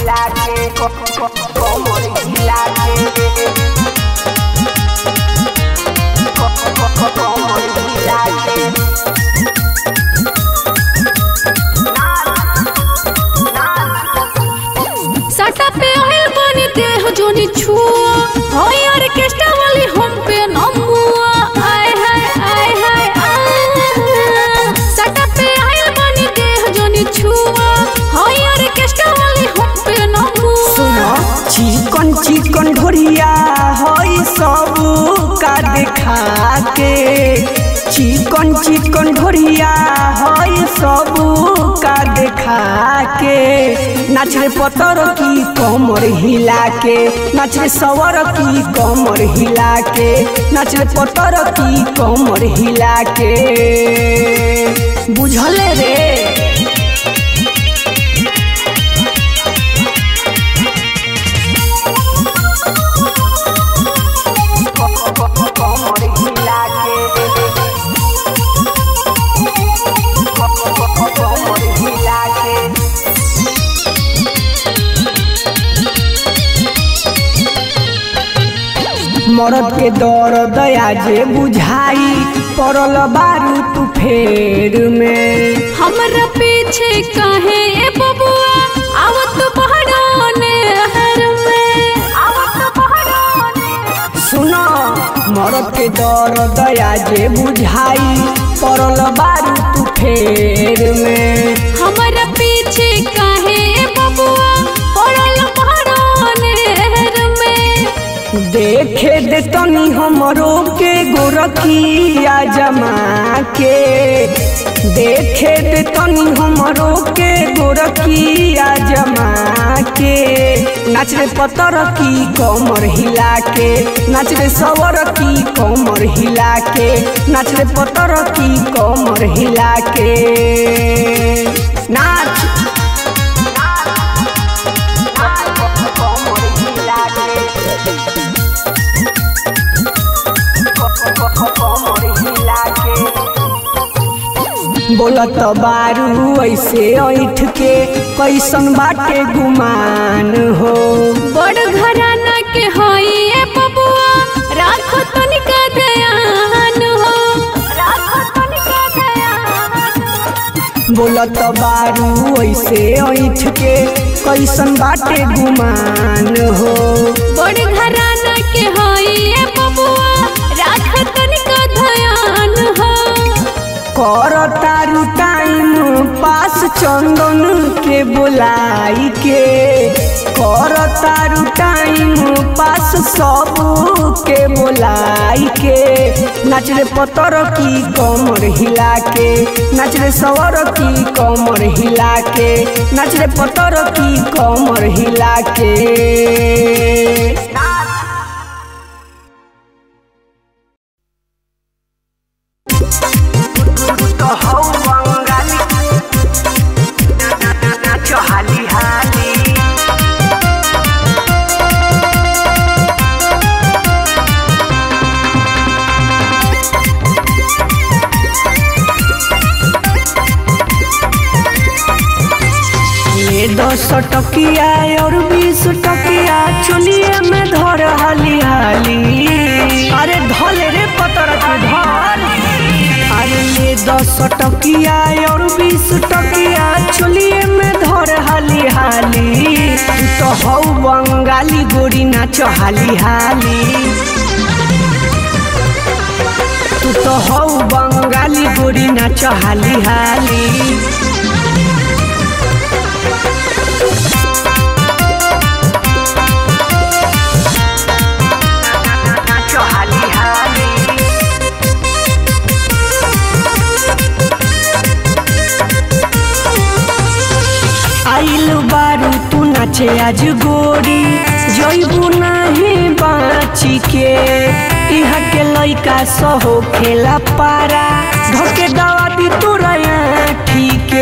हिला के कमर हिला के कमर हिला के सटा पे आइल बनी देह जोनी छुआ होय ऑर्केस्ट्रा वाली हम पे नमुआ आय हाय आय हाय आय सटा पे आइल बनी देह जोनी छुआ होय ऑर्केस्ट्रा वाली हम पे नमुआ सुनो चिकन चिकन ढोरिया हई सब का देखा के चिकन चिकन ढोरिया हई सब का देखा के नाच रे पतर की कमर हिला के नाच रे सवर की कमर हिला के नाच रे पतर की कमर हिला के बुझले रे कमर हिला के कमर हिला के मरद के दर दया जे बुझाई पड़ल बारू तू फेर में हमरा पीछे काहे ए बबुआ आवत बहराने हर में आवत बहराने सुनो मरद के दर दया जे बुझाई पड़ल बारू तू फेर में हमरा पीछे काहे ए बबुआ पड़ल बहराने हर में देखे दे तनी हमरो के गोरखिया जमा के देखे दे तनी हमरो के गोरखिया जमा के नाच रे पतर की कमर हिला के नाच रे सवर की कमर हिला के नाच रे पतर की कमर हिला के नाच कमर हिला के बोलत बारू ऐसे ऐठ के कैसन बाटे गुमान हो बड़ घराना के हई ए बबुआ राखो तनिका ध्यान हो राखो तनिका ध्यान बोलत बारू ऐसे ऐठ के कैसन बाटे गुमान हो बड़ घराना के हई ए बबुआ राखो तनिका ध्यान हो कर तारू टाइम पास चंदन के बोलाई के कर तारू टाइम पास सब के बोलाई के नाच रे पतर की कमर हिला के नाच रे सवर की कमर हिला के नाच रे पतर की कमर हिला के हौ बंगाली नाच हाली हाली ये दस टकिया और बीस टकिया चुलिए में धर हाली हाली अरे धल रे पतर के धल अरे ये दस टकिया और बीस टकिया चुलिए में धर हाली हाली तू तो हौ बंगाली गोरी नाच हाली हाली तू तो हौ बंगाली गोरी नाच हाली हाली नाच हाली हाली आइल बारू तू नाचे आज गोरी जइबू नाही बाची के इहा के लइका सहो खेला पारा धके दवा दी तोरा ठीके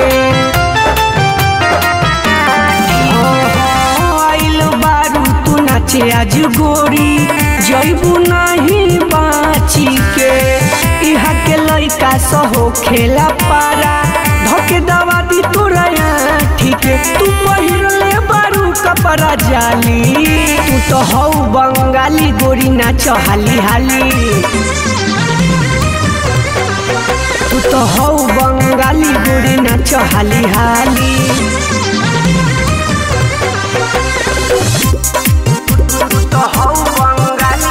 आइल बारू तू नाचे आज गोरी जइबू नाही बाची के इहा के लइका सहो खेला पारा धके दवा दी तोरा ठीके तू पहिरले बारू कप पर जाली तू तो हौ बंगाली गोरी नाच हाली हाली तू तो हौ बंगाली गोरी नाच हाली हाली तू तो हौ बंगाली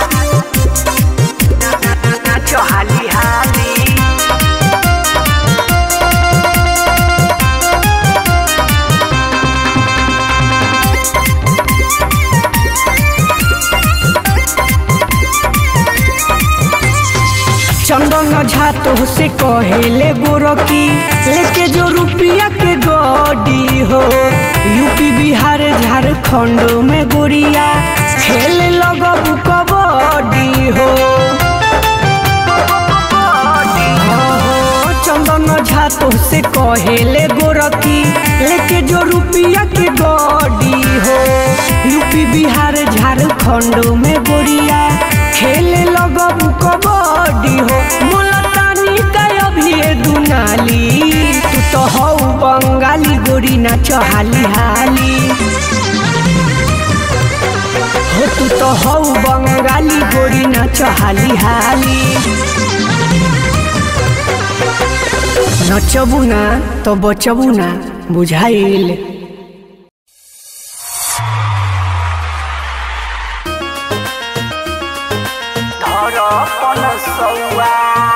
नाच हाली हाली चंदन झा तो से कहेले गोरकी लेके जो रुपया के गडी हो यूपी बिहार झारखंड में गोरिया खेले लगब कबड्डी हो चंदन झा तो से कहेले गोरकी लेके जो रुपया के गडी हो यूपी बिहार झारखंड में गोरिया खेले लगब कबड्डी हो मुलतानी का अभी दुनाली तू तो हौ बंगाली गोरी नाच हाली हाली हो तू तो हौ बंगाली गोरी नाच हाली हाली नचबू ना तो बचबू ना बुझाइल धरपन सौआ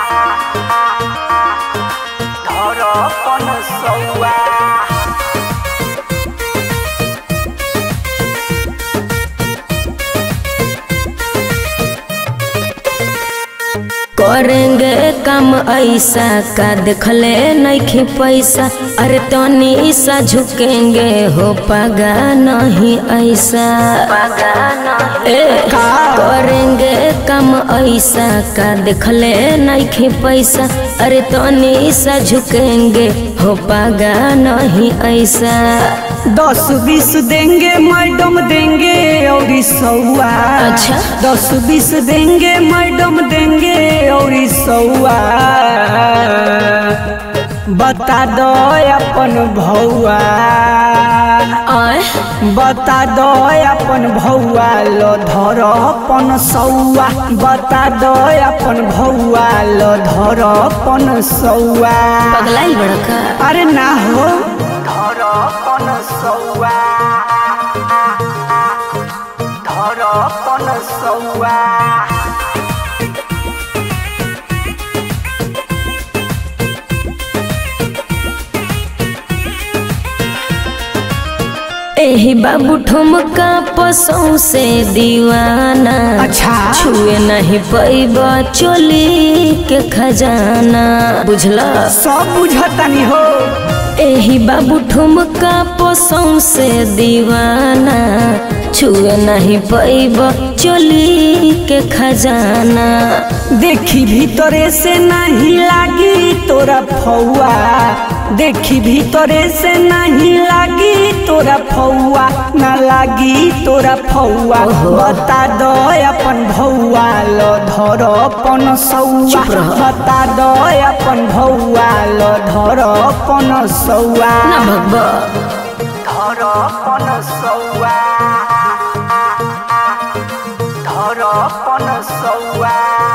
धरपन सौआ करेंगे काम ऐसा का देखले नहीं पैसा अरे तनी सा झुकेंगे हो पागा नहीं ऐसा ए, करेंगे काम ऐसा का देखले नहीं पैसा अरे तनी सा झुकेंगे हो पागा नहीं ऐसा दस बीस देंगे मैडम देंगे और सौआ अच्छा। दस बीस देंगे मैडम देंगे और सौआ बता दो अपन भौआ आय बता दो अपन भौआ लो धर अपन सौआ बता दो अपन भौआ लो धर अपन सौआ पगलाई बड़का अरे ना हो धर अपन सौआ धर अपन सौआ एही बाबू ठुमका पसों से दीवाना अच्छा। छुए नहीं पैब चोली के खजाना बुझला सब बुझतानी हो एही बाबू ठुमका पसों से दीवाना छुए नहीं पैब चोली के खजाना देखी भीतरे से नहीं लागी तोरा फौआ देखी भीतरे से नहीं लागी तोरा फौआ ना लागी तोरा फौआ ओहो। बता दो अपन भौआ लो धर अपन सौआ चुप रह। बता दो अपन भौआ लो धर अपन सौआ ना भगवा धर अपन सौआ धर अपन सौआ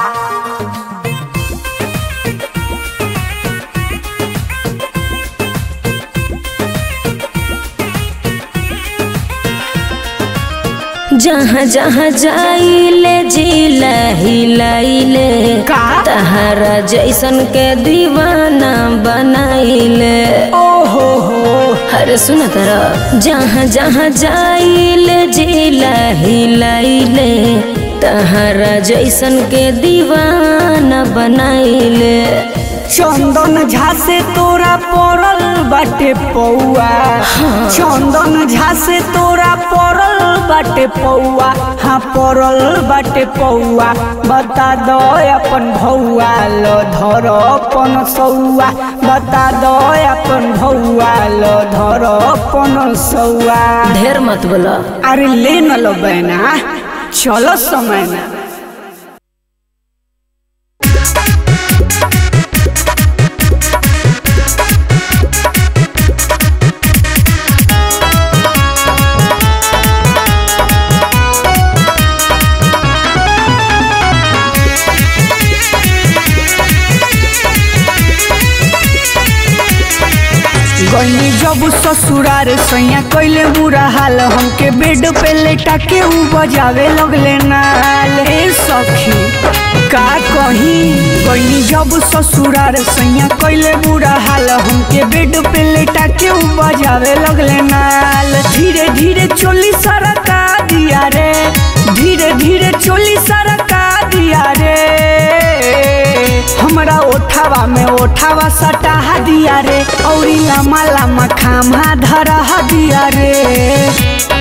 जहाँ जहाँ जाइले जिला हिलाइले का? तहरा जैसन के दीवाना बनाइले ओहो हो अरे सुन तरह जहाँ जहाँ जाइले जिला हिलाइले तहरा जैसन के दीवाना बनाइले चंदन झा से तोरा पड़ल बाटे पौआ चंदन झा से तोरा पड़ल बाटे पौआ हाँ पड़ल बाटे पौआ बता दो अपन भौआ लो धर अपन सौआ बता दो अपन भौआ लो धर अपन सौआ ढेर मत बोला अरे ले न लो बहना चलो समय ना Thank गईनी जब ससुरार सैया कैले बुरा हाल हमके बेड पे लेटा के ऊ बजावे लगले नाल ए सखी का कही गईनी जब ससुरार सैया कैले बुरा हाल हमके बेड पे लेटा के ऊ बजावे लगले नाल धीरे धीरे चोली सरका दिया रे धीरे धीरे चोली सरका दिया रे हमरा ओठावा में ओठावा सटाहा दिया रे औरी लामा लामा खामा धरा दिया रे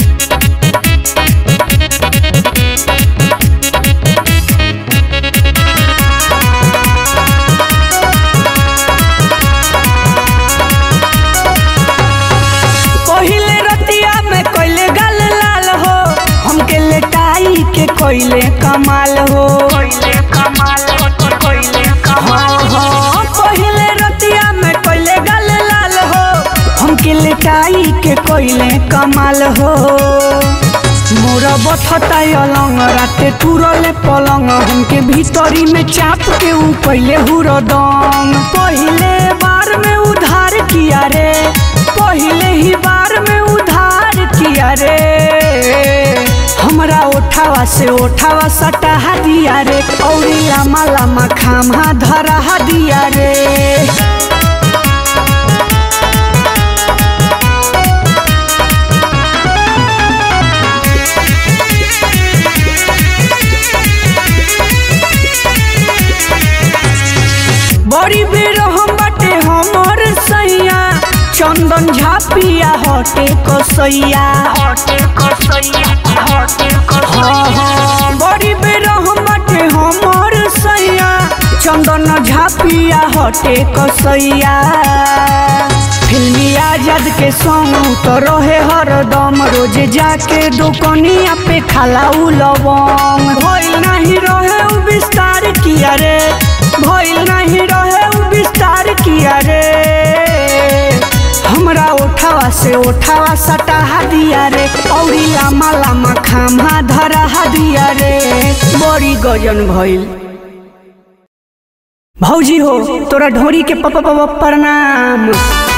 पहिले रतिया में कोइले गल लाल हो हमके लेटाई के कोइले कमाल हो हाँ, हाँ, पहिले रतिया में कोइले गल लाल हो हमके लेटाई के कोइले कमाल हो मोरा बथता अलंग राते तुरले पलंग हमके भीतरी में चाप के ऊ पहिले हुरदम पहिले बार में उधार किया रे पहिले ही बार में उधार किया रे हमरा ओठावा से ओठावा सटाहा दिया रे औरी लामा लामा खामा धरा दिया रे बड़ी बेर हम बाटे हमर सैया चंदन झापिया हटे कसैया हाँ हाँ बड़ी बेर हम बाटे हमर सैया चंदन झापिया हटे कसैया फिल्मी आजाद के संग तो रहे हरदम रोज जाके दुकनिया पे खाला उ लवंग भइल नहीं रहे उ विस्तार किया रे भइल नहीं रहे उ विस्तार किया रे हमरा ओठावा से ओठावा सटाहा दिया रे औरी लामा लामा खामा धरा दिया रे बड़ी गजन भइल भौजी हो तोरा ढोरी के पप पप प्रणाम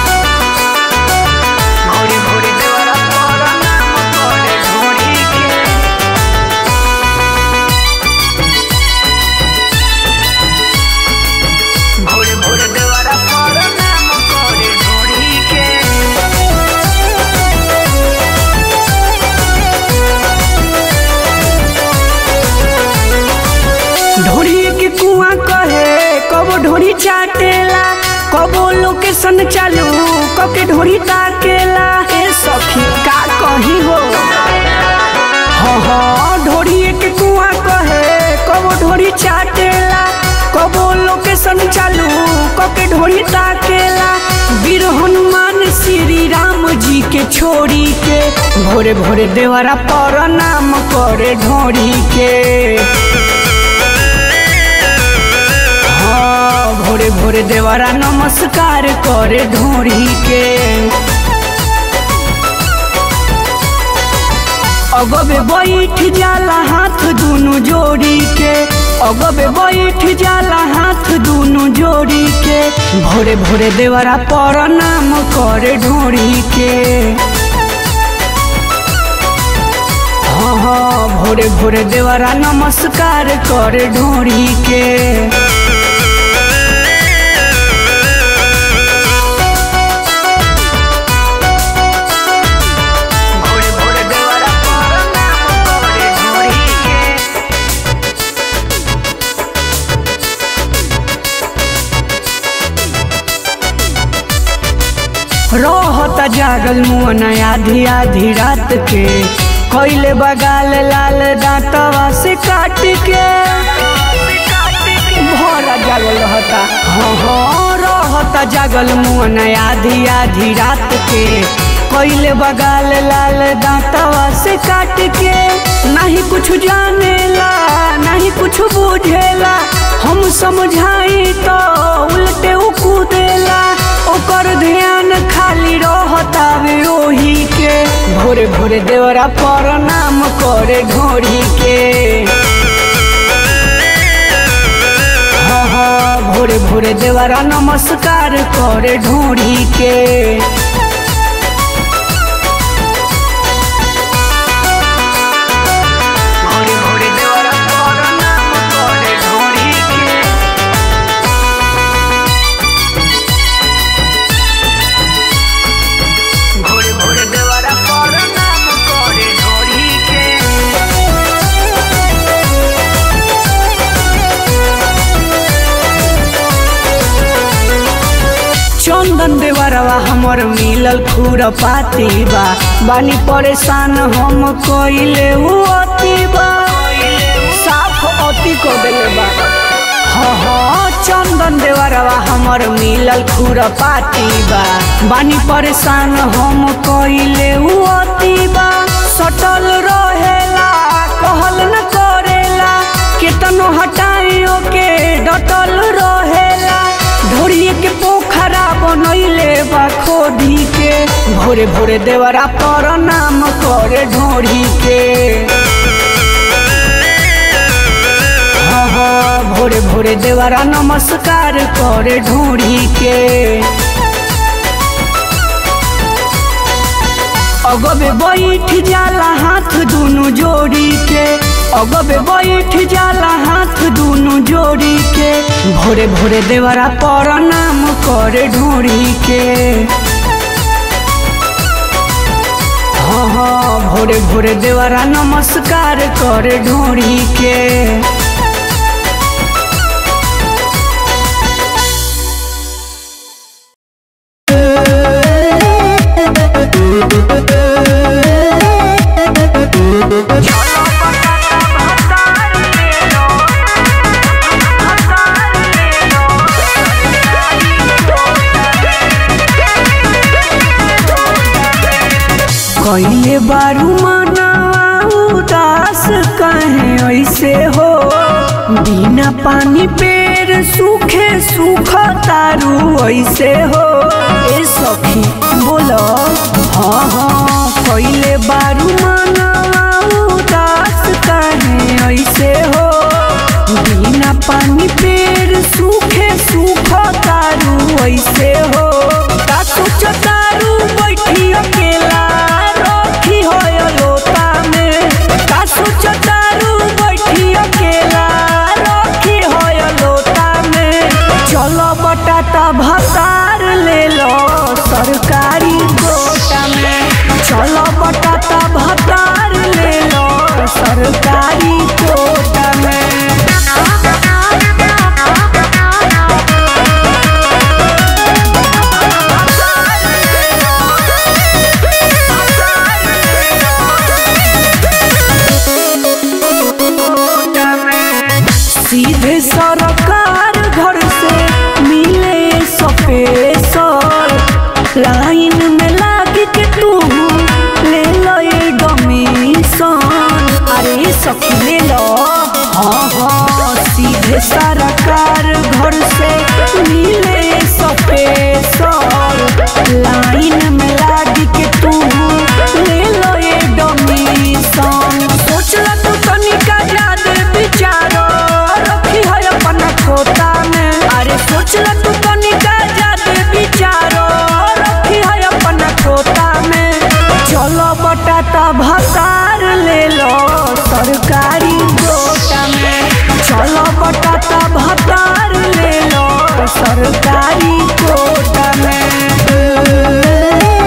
ढोरी के कुआं कहे कबो ढोरी चाटेला कबो लोकेशन चालू कके ढोरी ताकेला ए सखी का कही हो हाँ हाँ ढोरी के कुआं कहे कबो ढोरी चाटेला कबो लोकेशन चालू कके ढोरी ताकेला वीर हनुमान श्री राम जी के छोड़ी के भोरे भोरे देवरा पर नाम करे ढोरी के हाँ, भोरे भोरे देवरा नमस्कार करे ढोरी के अगबे बैठ जाला हाथ दुनु जोड़ी के अगबे बैठ जाला हाथ दुनु जोड़ी के भोरे भोरे देवरा प्रणाम करे ढोरी के हाँ हाँ भोरे भोरे देवरा नमस्कार करे ढोरी के रहता जागल मुअन आधी आधी रात के कैले बगाल लाल दांतवा से काट के भरा जागल रहता हाँ हाँ रहता जागल मुअन आधी आधी रात के कैले बगाल लाल दांतवा से काट के नहीं कुछ जानेला नहीं कुछ बुझेला हम समझाई तो उल्टे उ कूदेला ओकर ध्यान खाली रहता ओही के भोरे भोरे देवरा प्रणाम करे ढोरी के हाँ हाँ भोरे भोरे भोरे देवरा नमस्कार करे ढोरी के भोरे भोरे देवरा प्रणाम करे ढोरी के भोरे भोरे देवरा प्रणाम करे ढोरी के चंदन देवरवा हमर मिलल खुर पाती बा बानी परेशान हम कइले उ अति बा साफ अति को देले बा हाँ हाँ चंदन देवरवा हमर मिलल खुर पाती बा बानी परेशान हम कइले उ अति बा सटल रहेला कहल न करेला केतनो हटाइयो के डटल रहेला ढोरिए के पोखरा बनैले बा खोदी के भोरे भोरे देवरा प्रणाम करे ढोरी के हाँ हाँ भोरे भोरे देवरा नमस्कार करे ढोरी के अगबे बैठ जाला हाथ दुनु जोड़ी के अगबे बैठ जाला हाथ दुनु जोड़ी के भोरे भोरे देवरा प्रणाम करे ढोरी के हाँ हाँ भोरे भोरे देवरा नमस्कार करे ढोरी के कैले बारू मनावा उदास कहे ऐसे हो बिना पानी पेड़ सूखे सूख तारू ऐसे हो ए सखी बोलो हाँ हाँ कैले बारू मनावा उदास कहे ऐसे हो बिना पानी पेड़ सूखे सूख तारू ऐसे हो का सोच तारू बैठी अकेला रखी हो लोता में का सोच तारू बैठी अकेला रखी हो लोता में चलो बटाटा भतार ले लो सरकारी गोटा में चलो बटाटा भतार ले लो सरकारी गोटा में सीधे सरकार घर से मिले स्पेशल लाइन में लाग के तू ले लो ये डोमिशन अरे सखी ले लो हाँ हाँ सीधे सरकार घर से मिले स्पेशल लाइन में लाग के तू ले लो ये डोमिशन सोचला तू तनिका ज्यादा विचारो रखी है अपना खोता में अरे सोचला तू तनिका ज्यादा विचारो रखी है अपना खोता में चलो बटाटा भतार ले लो सरकारी गोटा में चलो बटाटा भतार ले लो सरकारी गोटा में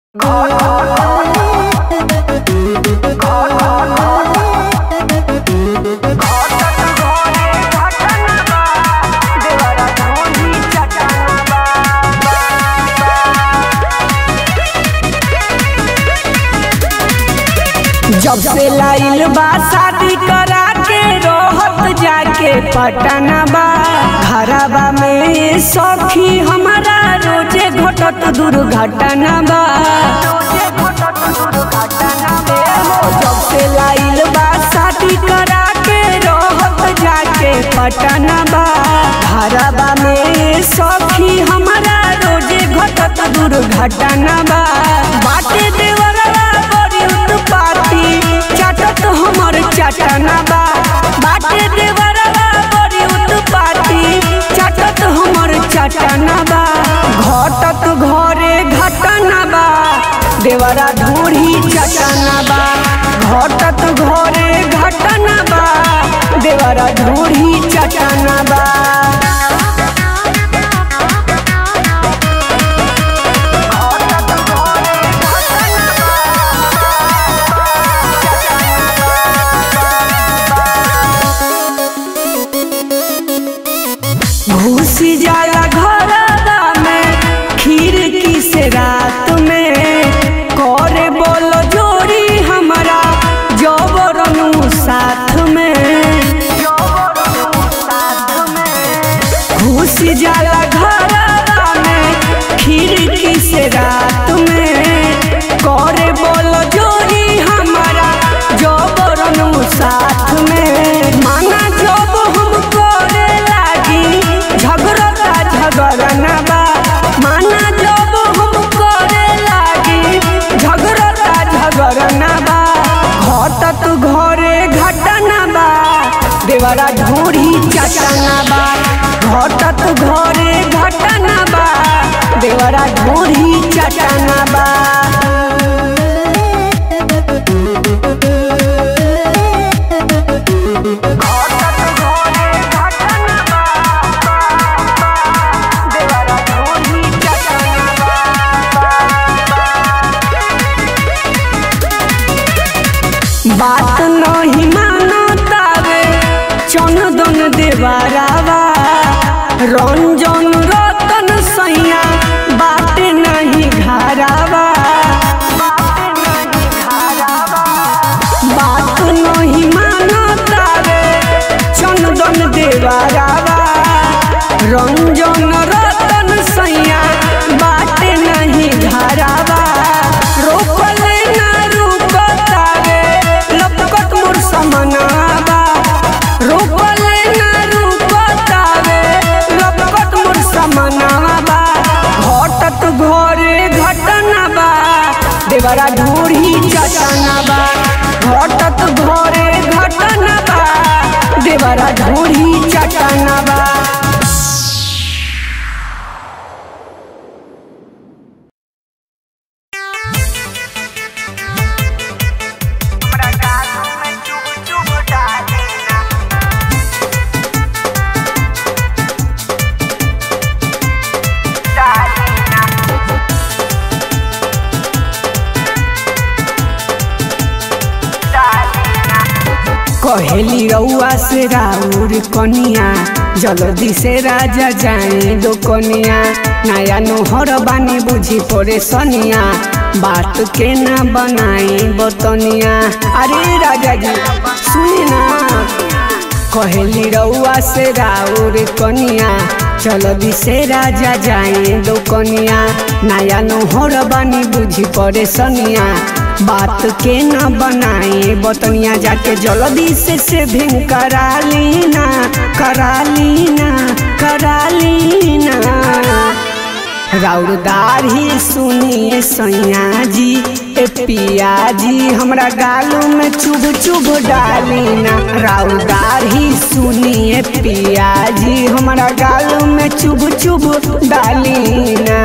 जब से लाइल बा शादी करा के रोहत जाके पटना बा घरबा में सखी हमारा रोजे घटत दुर्घटना बा जब से लाइल बा शादी करा के रोहत जाके पटना बा घरबा में सखी हमारा रोजे घटत दुर्घटना बा बाटे देवरवा बड़ी उत्पाती चटत हमर चटना बा बाटे देवरवा बड़ी उत्पाती चटत हमर चटना बा घटत घरे घटना बा देवरा ढूढ़ी चटना बा घटत घरे घटना बा देवरा ढूढ़ी चटना बा घुसी जाला घरवा में खिड़की से रात में करे बोलो जोड़ी हमारा जबरनु साथ में घुसी जाला घरवा में खिड़की से रात में करे बोलो जोड़ी हमारा जबरनु साथ में माना जब हम करे लागी झगड़ता झगड़ना बा माना जब हम करे लागी झगड़ता झगड़ना बा घटत घरे घटना बा देवरा ढूढ़ी चटना बा घटत घरे घटना बा देवरा ढूढ़ी चटना बा बात नहीं मानतावे चंदन देवरावा रंजन रतन सैया बात नहीं घरावा बात नहीं मानतावे चंदन देवरावा रंजन रतन सैया बात नहीं घरावा रोकले ना रुकतावे लपकत मोर समनावा रोकले ना रुकतावे लपकत मोर समनावा घटत घरे घटना बा देवरा ढूढ़ी चटना बा घटत घरे घटना बा देवरा ढूढ़ी चटना बा कहेली रउआ से राउर कनिया जल्दी से राजा जाए दो कनिया नया नोहर बानी बुझी पड़े सनिया बात के ना बनाई बतनिया अरे राजा जी सुनी ना कहेली रउआ से राउर कनिया जल्दी से राजा जाए दो कनिया नया नोहर बानी बुझी पड़े सनिया बात के न बनाए बतनिया जाके जल्दी से से भिन करा लीना करा लीना करा लीना राउरदार ही सुनिए सैया जी ए पिया जी हमरा गालू में चुभ चुभ डालीना राउरदार ही सुनिए पिया जी हमरा गालू में चुभ चुभ डालीना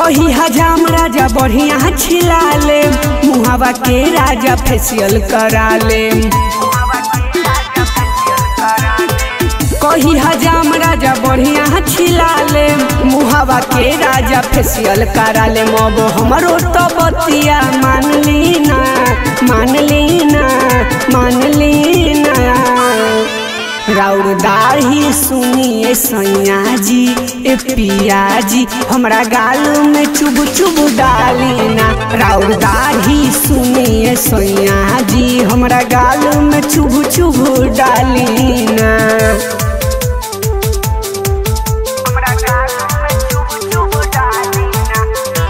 कही हजाम राजा बढ़िया छिला ले मुहावा के राजा फेशियल करा ले कही हजाम राजा बढ़िया छिला ले मुहावा के राजा फेशियल करा ले मब हमरो तो बतिया मान ली ना मान ली ना मान ली ना राउर दाढ़ी सुनिए सैया जी ए पिया जी हमरा गाल में चुब चुब डाली ना राउर दाढ़ी सुनिए सैया जी हमरा गाल में चुब चुब डाली ना हमरा गाल में चुब चुब डाली ना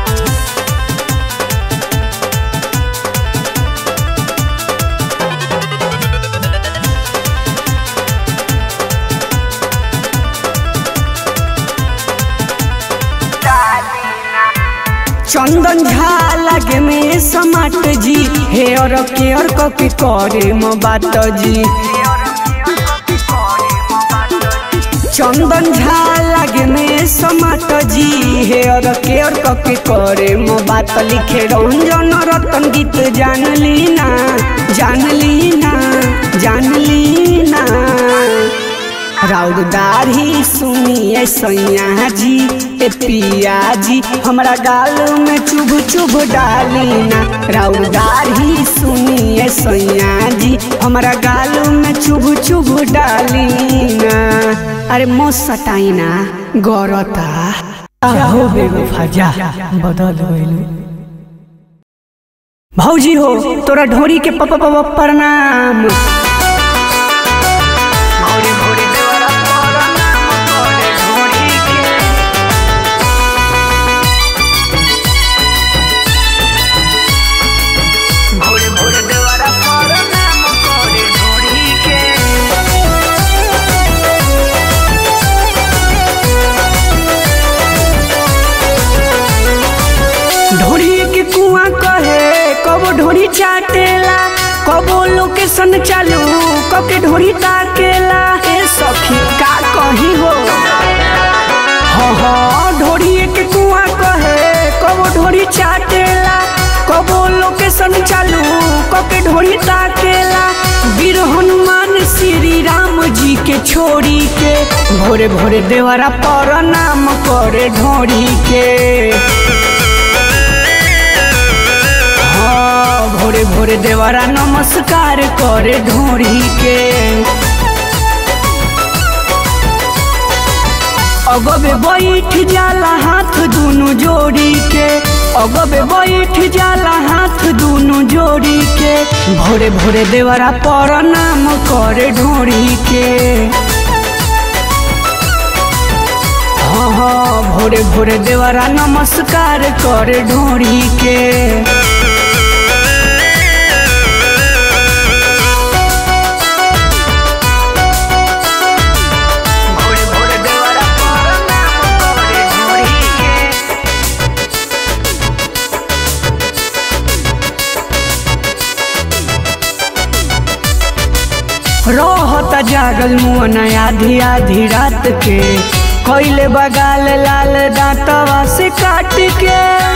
चंदन झा लगे में समाट जी हेयर केयर कॉपी करे म बात जी चंदन झा लगे में समाट जी हेयर केयर कॉपी करे म बात लिखे रंजन रतन गीत जान ली ना जान ली ना जान ली ना राउर दाढ़ी सुनिए सैया जी ए पिया जी हमरा गाल में चुभ चुभ डाली ना राउर दाढ़ी सुनिए सैया जी हमरा गाल में चुभ चुभ डाली ना अरे मो सटाई ना गौरता आहो बेवफा जा बदल गइल भौजी हो तोरा ढोरी के पप पप प्रणाम ढोरी के कुआं कहे कबो ढोरी चाटेला कबो लोकेशन चालू कके ढोरी ताकेला ए सखी का कही हो हाँ हाँ ढोरी के कुआं कहे कबो ढोरी चाटेला कबो लोकेशन चालू कके ढोरी ताकेला वीर हनुमान श्री राम जी के छोड़ी के भोरे भोरे देवरा पर नाम करे ढोरी के हाँ, भोरे भोरे देवरा नमस्कार करे ढोरी के अगबे बैठ जाला हाथ दुनु जोड़ी के अगबे बैठ जाला हाथ दुनु जोड़ी के भोरे भोरे देवरा पर नाम करे ढोरी के हाँ हाँ भोरे भोरे देवरा नमस्कार करे ढोरी के भोरे भोरे देवरा पर नाम करे ढोरी के रहता जागल मुअन आधी आधी रात के कोइले बगाल लाल दांतवा से काट के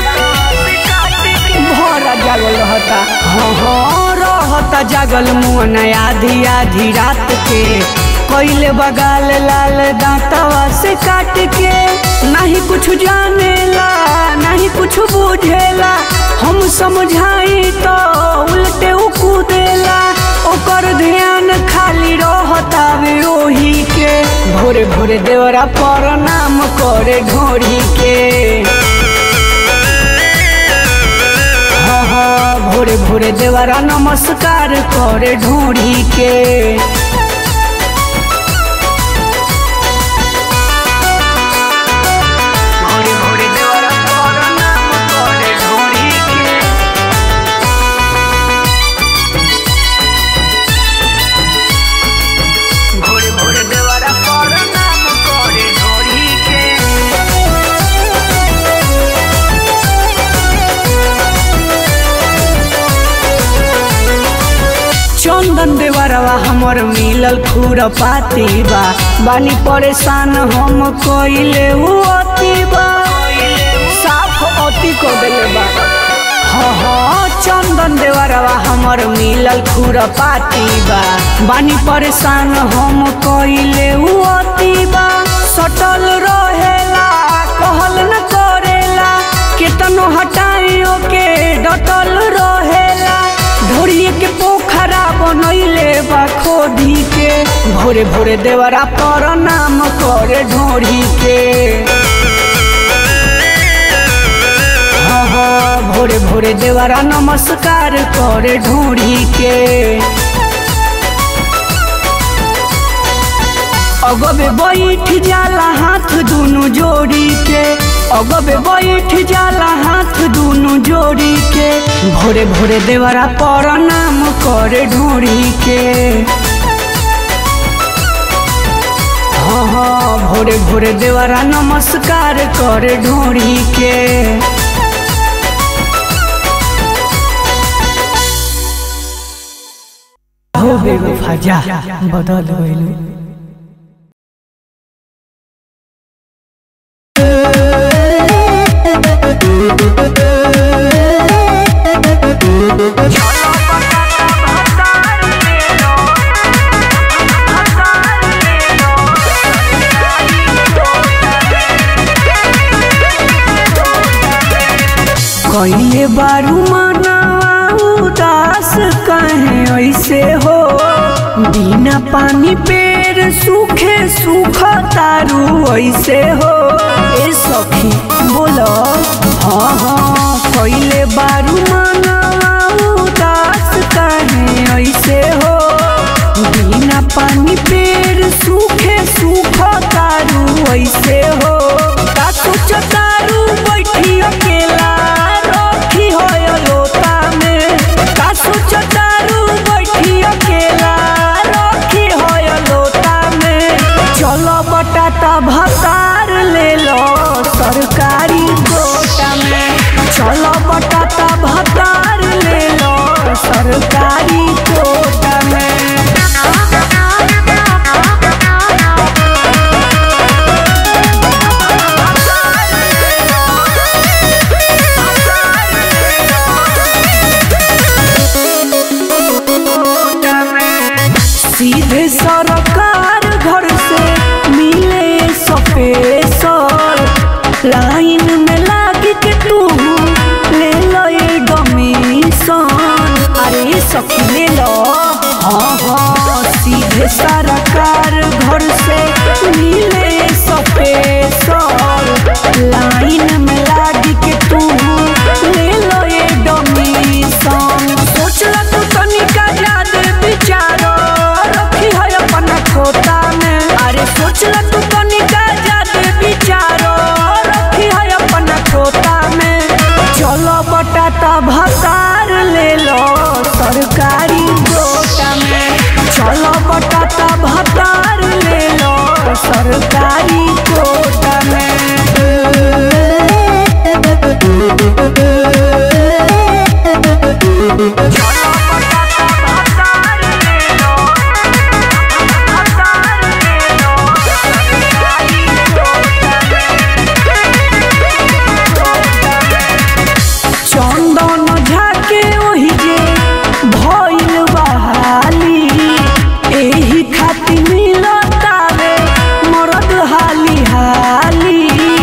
भरा जागल रहता हाँ हाँ रहता जागल मुअन आधी आधी रात के कोइले बगाल लाल दांतवा से काट के नहीं कुछ जानेला नहीं कुछ बुझेला हम समझाई तो उल्टे उ कूदेला ओकर ध्यान खाली रहतावे ओही के भोरे भोरे देवरा पर नाम करे ढोरी के हाँ हाँ भोरे भोरे देवरा नमस्कार करे ढोरी के भोरे भोरे देवरा पर नाम करे ढोरी के भोरे भोरे देवरा पर नाम करे ढोरी के चंदन देवरवा हमर मिलल खुर पाती बा बानी परेशान हम कइले उ अति बा साफ अति कर देले बा हाँ हाँ चंदन देवरवा हमर मिलल खुर पाती बा बानी परेशान हम कइले उ अति बा सटल रहेला कहल न करेला केतनो हटाइयो के डटल रहेला ढोरिए के पोखरा बनैले बा खोदी के भोरे भोरे देवरा पर नाम करे ढोरी के हाँ हाँ भोरे भोरे देवरा नमस्कार करे ढोरी के अगबे बैठ जाला हाथ दुनु जोड़ी के अगबे बैठ जाला हाथ दुनु जोड़ी के भोरे भोरे देवरा पर नाम करे ढोरी के हाँ हाँ भोरे भोरे देवरा नमस्कार करे ढोरी के हो बेवफा जा बदल गइलू कइले बारू मनावा उदास कहे ऐसे हो बिना पानी पेड़ सूखे सूख तारू ऐसे हो ए सखी बोलो हाँ हाँ कइले बारू मनावा उदास कहे ऐसे हो बिना पानी पेड़ सूखे सूख तारू ऐसे हो का सोच तारू बैठी अकेला रखी हो लोता में का सोच तारू बैठी अकेला रखी हो लोता में चलो बटाता भतार ले लो सरकारी कोटा में चलो बटाता भतार ले लो सरकारी कोटा में सीधे सरकार घर से मिले सपेसर लाइन में लाग के तू ले लो ये डोमिशन अरे सखी ले लो हाँ हाँ सीधे सरकार घर से मिले सपेसर लाइन में लाग के तू ले लो ये डोमिशन सोचला तू तनिका ज्यादा विचारो रखी है अपना खोता में अरे सोचला तू तनिका ज्यादा विचारो रखी है अपना खोता में चलो बटाता भतार ले लो सरकारी गोटा में चलो बटाता भतार ले लो सरकारी कोटा चंदन झाके ओहि जे भइल बहाली एही खातिर मिलतावे मरद हाली हाली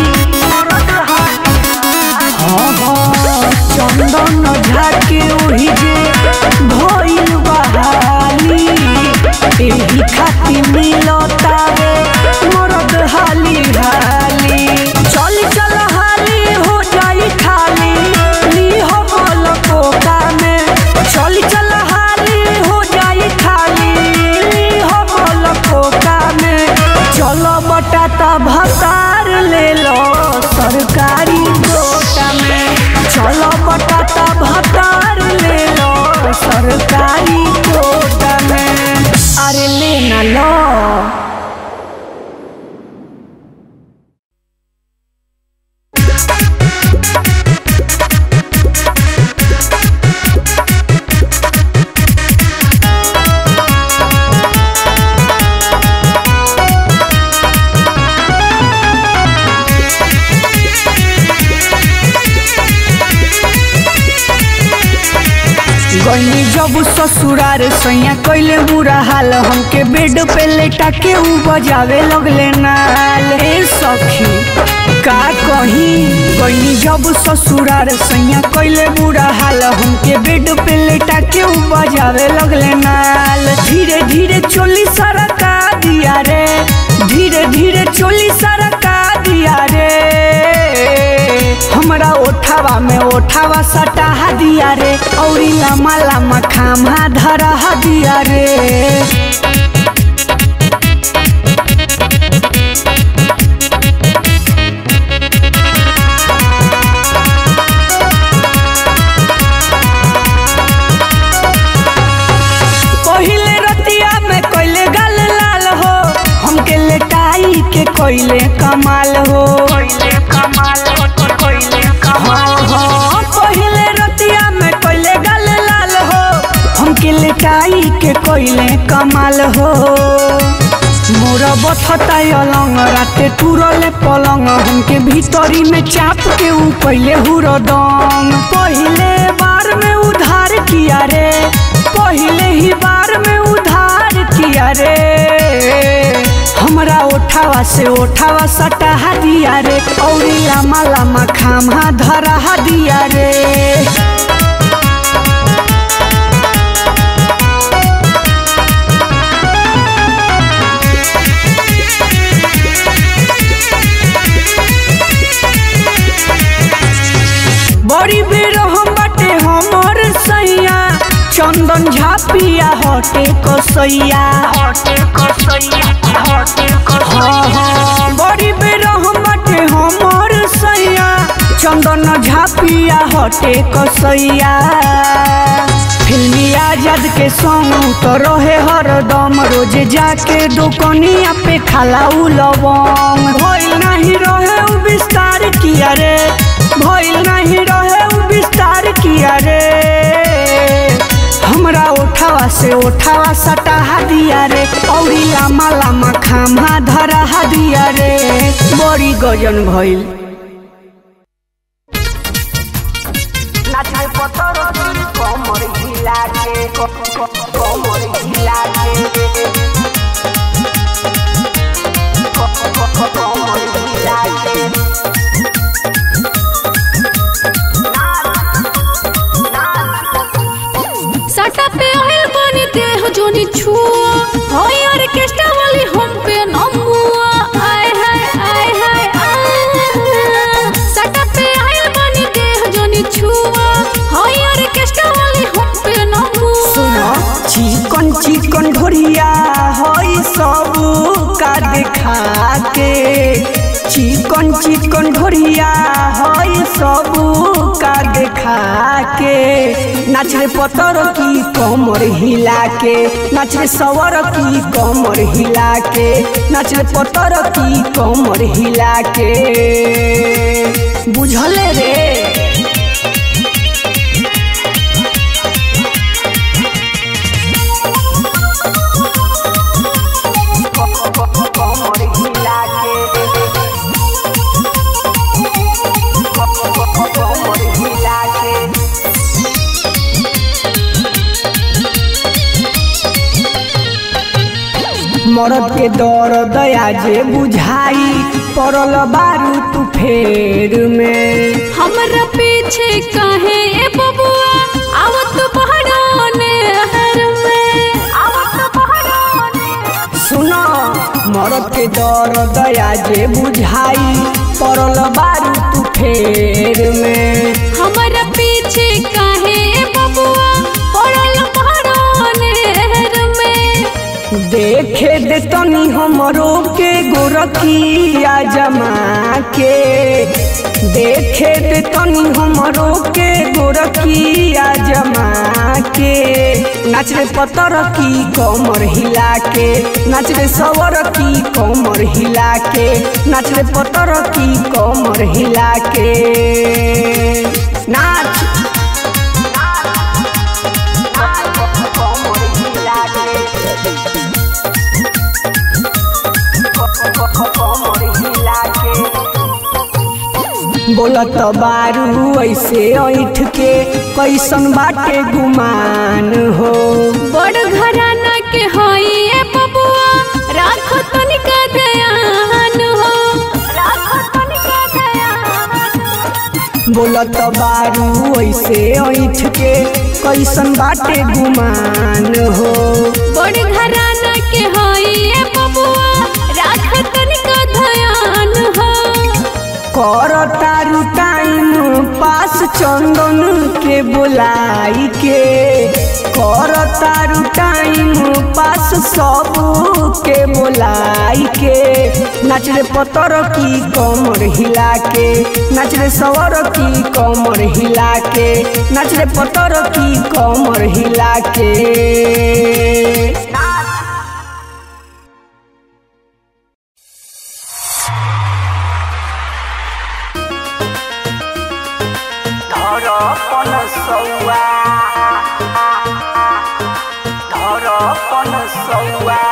हाँ हाँ चंदन झाके ओहि जे भइल बहाली एही खातिर मिलतावे मरद हाली हाली चल चल हाली हो जाई खाली ली हो बोल कोका में चल चल हाली हो जाई खाली ली हो बोल कोका में चलो बटाता भतार ले लो सरकारी गोटा में चलो बटाता भतार ले लो सरकारी कोटा में अरे ले ना लो Thank गईनी जब ससुरार सैया कैले बुरा हाल हमके बेड पे लेटा के ऊ बजावे लगले नाल ए सखी का कही गईनी जब ससुरार सैया कैले बुरा हाल हमके बेड पे लेटा के ऊ बजावे लगले नाल धीरे धीरे चोली सरका दिया रे धीरे धीरे चोली सरका दिया रे हमरा ओठावा में ओठावा सटाहा दिया रे औरी लम्बा लम्बा खामा धरा दिया रे पहिले रतिया में कोइले गल लाल हो हमके लेटाई के कोइले कमाल हो हाँ, हाँ, पहिले रतिया में कोइले गल लाल हो हमके लेटाई के कोइले कमाल हो मोर बथता अलंग राते टूरले पलंग हमके भीतरी में चाप के ऊ पहिले हुरदम पहिले बार में उधार किया रे पहिले ही बार में उधार किया रे हमरा ओठावा से ओठावा सटाहा दिया रे औरी लामा लामा खामा धरा दिया रे बड़ी बेर हम बाटे हमर सैया चंदन झापिया हटे कसैया हाँ हाँ बड़ी बेर हम बाटे हमर सैया चंदन झापिया हटे कसैया फिल्मी आजाद के संग तो रहे हरदम रोज जाके दुकनिया पे खाला उ लवंग भइल नहीं रहे उ विस्तार किया रे भइल नहीं रहे उ विस्तार किया रे हमरा ओठावा से ओठावा सटाहा दिया रे औरी लामा लामा खामा धरा दिया रे बड़ी गजन भइल नाचे पतर कमर हिला के कमर हिला के कमर हिला के सटा पे आइल बानी देह जोनी छुआ होय ऑर्केस्ट्रा वाली हम पे नमुआ आय हाय आय हाय आय सटा पे आइल बानी देह जोनी छुआ होय ऑर्केस्ट्रा वाली हम पे नमुआ सुनो चिकन चिकन ढोरिया हई सब का देखा के चिकन चिकन ढोरिया हई सब का देखा के नाच रे पतर की कमर हिला के नाच रे सवर की कमर हिला के नाच रे पतर की कमर हिला के बुझले रे कमर हिला के कमर हिला के मरद के दर दया जे बुझाई पड़ल बारू तू फेर में हमरा पीछे काहे ए बबुआ आवत पहाड़ों हर में आवत पहाड़ों सुनो मरद के दर दया जे बुझाई पड़ल बारू तू फेर में हमरा पीछे काहे ए बबुआ पड़ल पहाड़ों हर में देखे दे तनी हमरो के गोरखिया जमा के देखे दे तनी हमरो के गोरखिया जमा के नाच रे पतर की कमर हिला के नाच रे सवर की कमर हिला के नाच रे पतर की कमर हिला के नाच कमर हिला के बोलत बारू ऐसे ऐठ के कैसन बाटे गुमान हो बड़ घराना के हई ए बबुआ राखो तनिका ध्यान हो राखो तनिका ध्यान बोलत बारू ऐसे ऐठ के कैसन बाटे गुमान हो बड़ घराना के हई ए बबुआ राखो तनिका ध्यान हो कर तारू टाइम पास चंदन के बुलाई के कर तारू टाइम पास सब के बुलाई के नाच रे पतर की कमर हिला के नाच रे सवर की कमर हिला के नाच रे पतर की कमर हिला के ধরপন সৌয়া ধরপন সৌয়া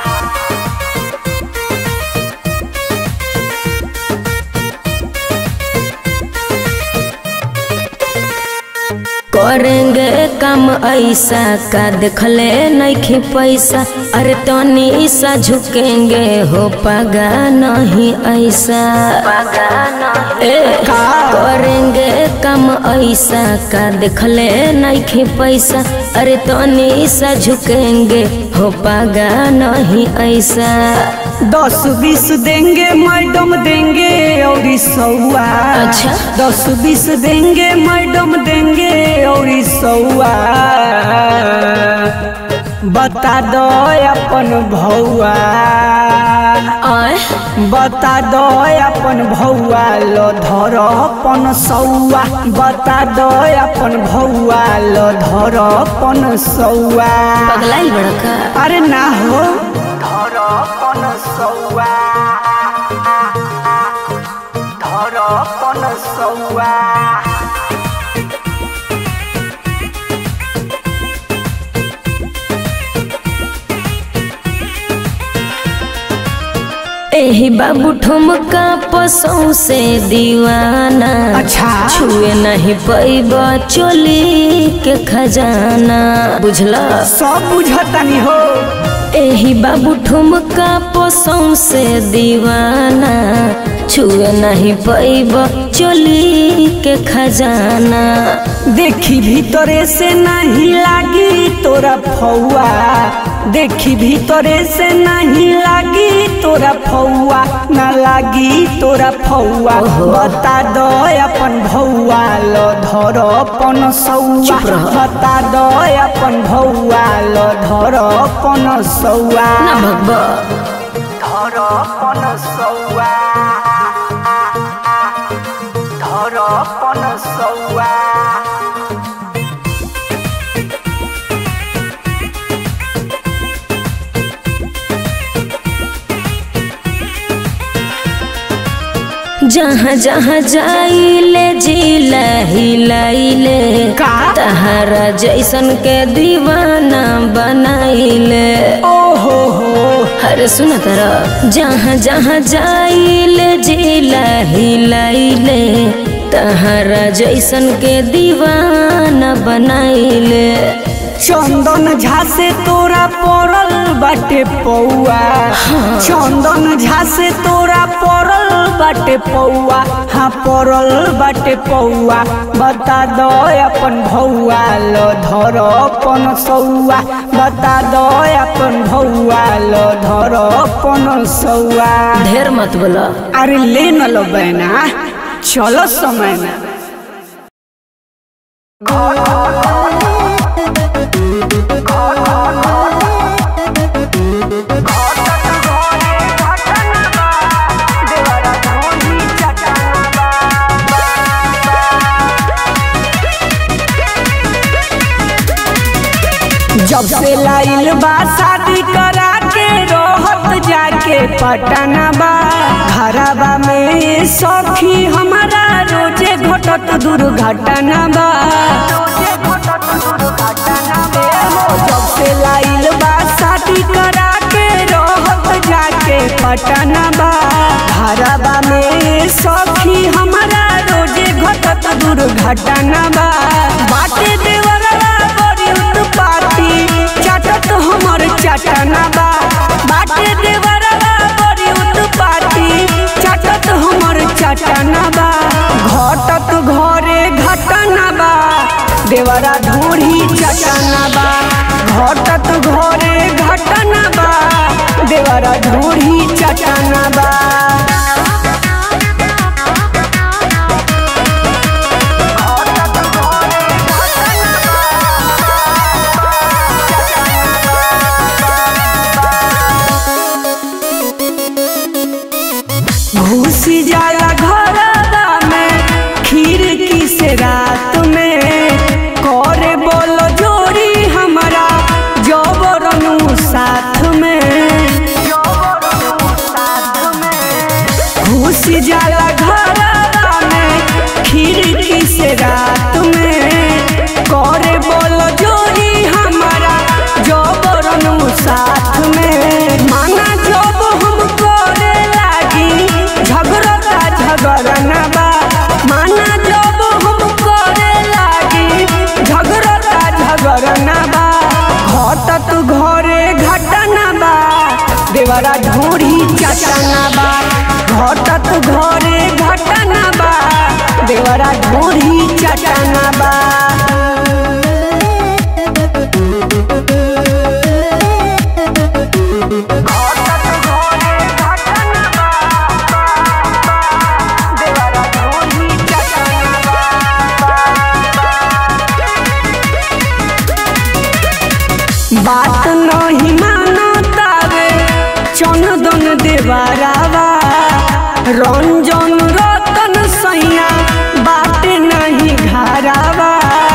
करेंगे काम ऐसा का देखले नहीं पैसा अरे तनी सा झुकेंगे हो पगा नहीं ऐसा ए, करेंगे काम ऐसा का देखले नहीं पैसा अरे तनी सा झुकेंगे हो पगा नहीं ऐसा दस बीस देंगे मैडम देंगे और सौआ अच्छा। दस बीस देंगे मैडम देंगे और सौआ बता दो अपन भौआ आय बता दो अपन भौआ लो धर अपन सौआ बता दो अपन भौआ लो धर अपन सौआ पगलाई बड़का अरे ना हो धर अपन सौआ धर अपन सौआ एही बाबू ठुमका पसों से दीवाना अच्छा। छुए नहीं पैब चोली के खजाना बुझला सब बुझतानी हो एही बाबू ठुमका पसों से दीवाना छुए नहीं पैब चोली के खजाना देखी भीतरे से नहीं लागी तोरा फौआ देखी भीतरे से नहीं लागी तोरा फौआ ना लागी तोरा फौआ बता दो अपन भौआ लो धर अपन सौआ चुप रह। बता दो अपन भौआ लो धर अपन सौआ ना भगवा धर अपन सौआ धर अपन सौआ जहाँ जहाँ जाइले जिला हिलाइले का? तहरा जैसन के दीवाना बनाइले ओहो हो अरे सुन तरह जहाँ जहाँ जाइले जिला हिलाइले तहरा जैसन के दीवाना बनाइले चंदन झा से तोरा पड़ल बाटे पौआ चंदन झा से तोरा पड़ल बाटे पौआ हाँ पड़ल बाटे पौआ बता दो अपन भौआ लो धर अपन सौआ बता दो अपन भौआ लो धर अपन सौआ ढेर मत बोला अरे ले न लो बहना चलो समय में जब से लाइल बा शादी करा के रोहत जाके पटना बा घरबा में सखी हमारा रोजे घटत दुर्घटना बा जब से लाइल बा शादी करा के रोहत जाके पटना बा घरबा में सखी हमारा रोज घटत दुर्घटना बा बाटे देवरवा बड़ी उत्पाती चाटत हमर चटना बा बाटे देवरवा बड़ी उत्पाती चाटत हमर चटना बा घटत घरे घटना बा देवरा ढूढ़ी चटना बा घटत घरे घटना बा देवरा ढूढ़ी चटना बा घुसी जाला घरवा में खिड़की से रात में करे बोलो जोड़ी हमारा जबरनु साथ में घुसी जाला घरवा में खिड़की से रात में करे बोलो जोड़ी हमारा जबरनु साथ में माना जब हम करे लागी झगड़ता झगड़ना बा माना जब हम करे लागी झगड़ता झगड़ना बा घटत घरे घटना बा देवरा ढूढ़ी चटना बा घटत घरे घटना बा देवरा ढूढ़ी चटना बा बात नहीं मानतावे चंदन देवरावा रंजन रतन सैया बात नहीं घरावा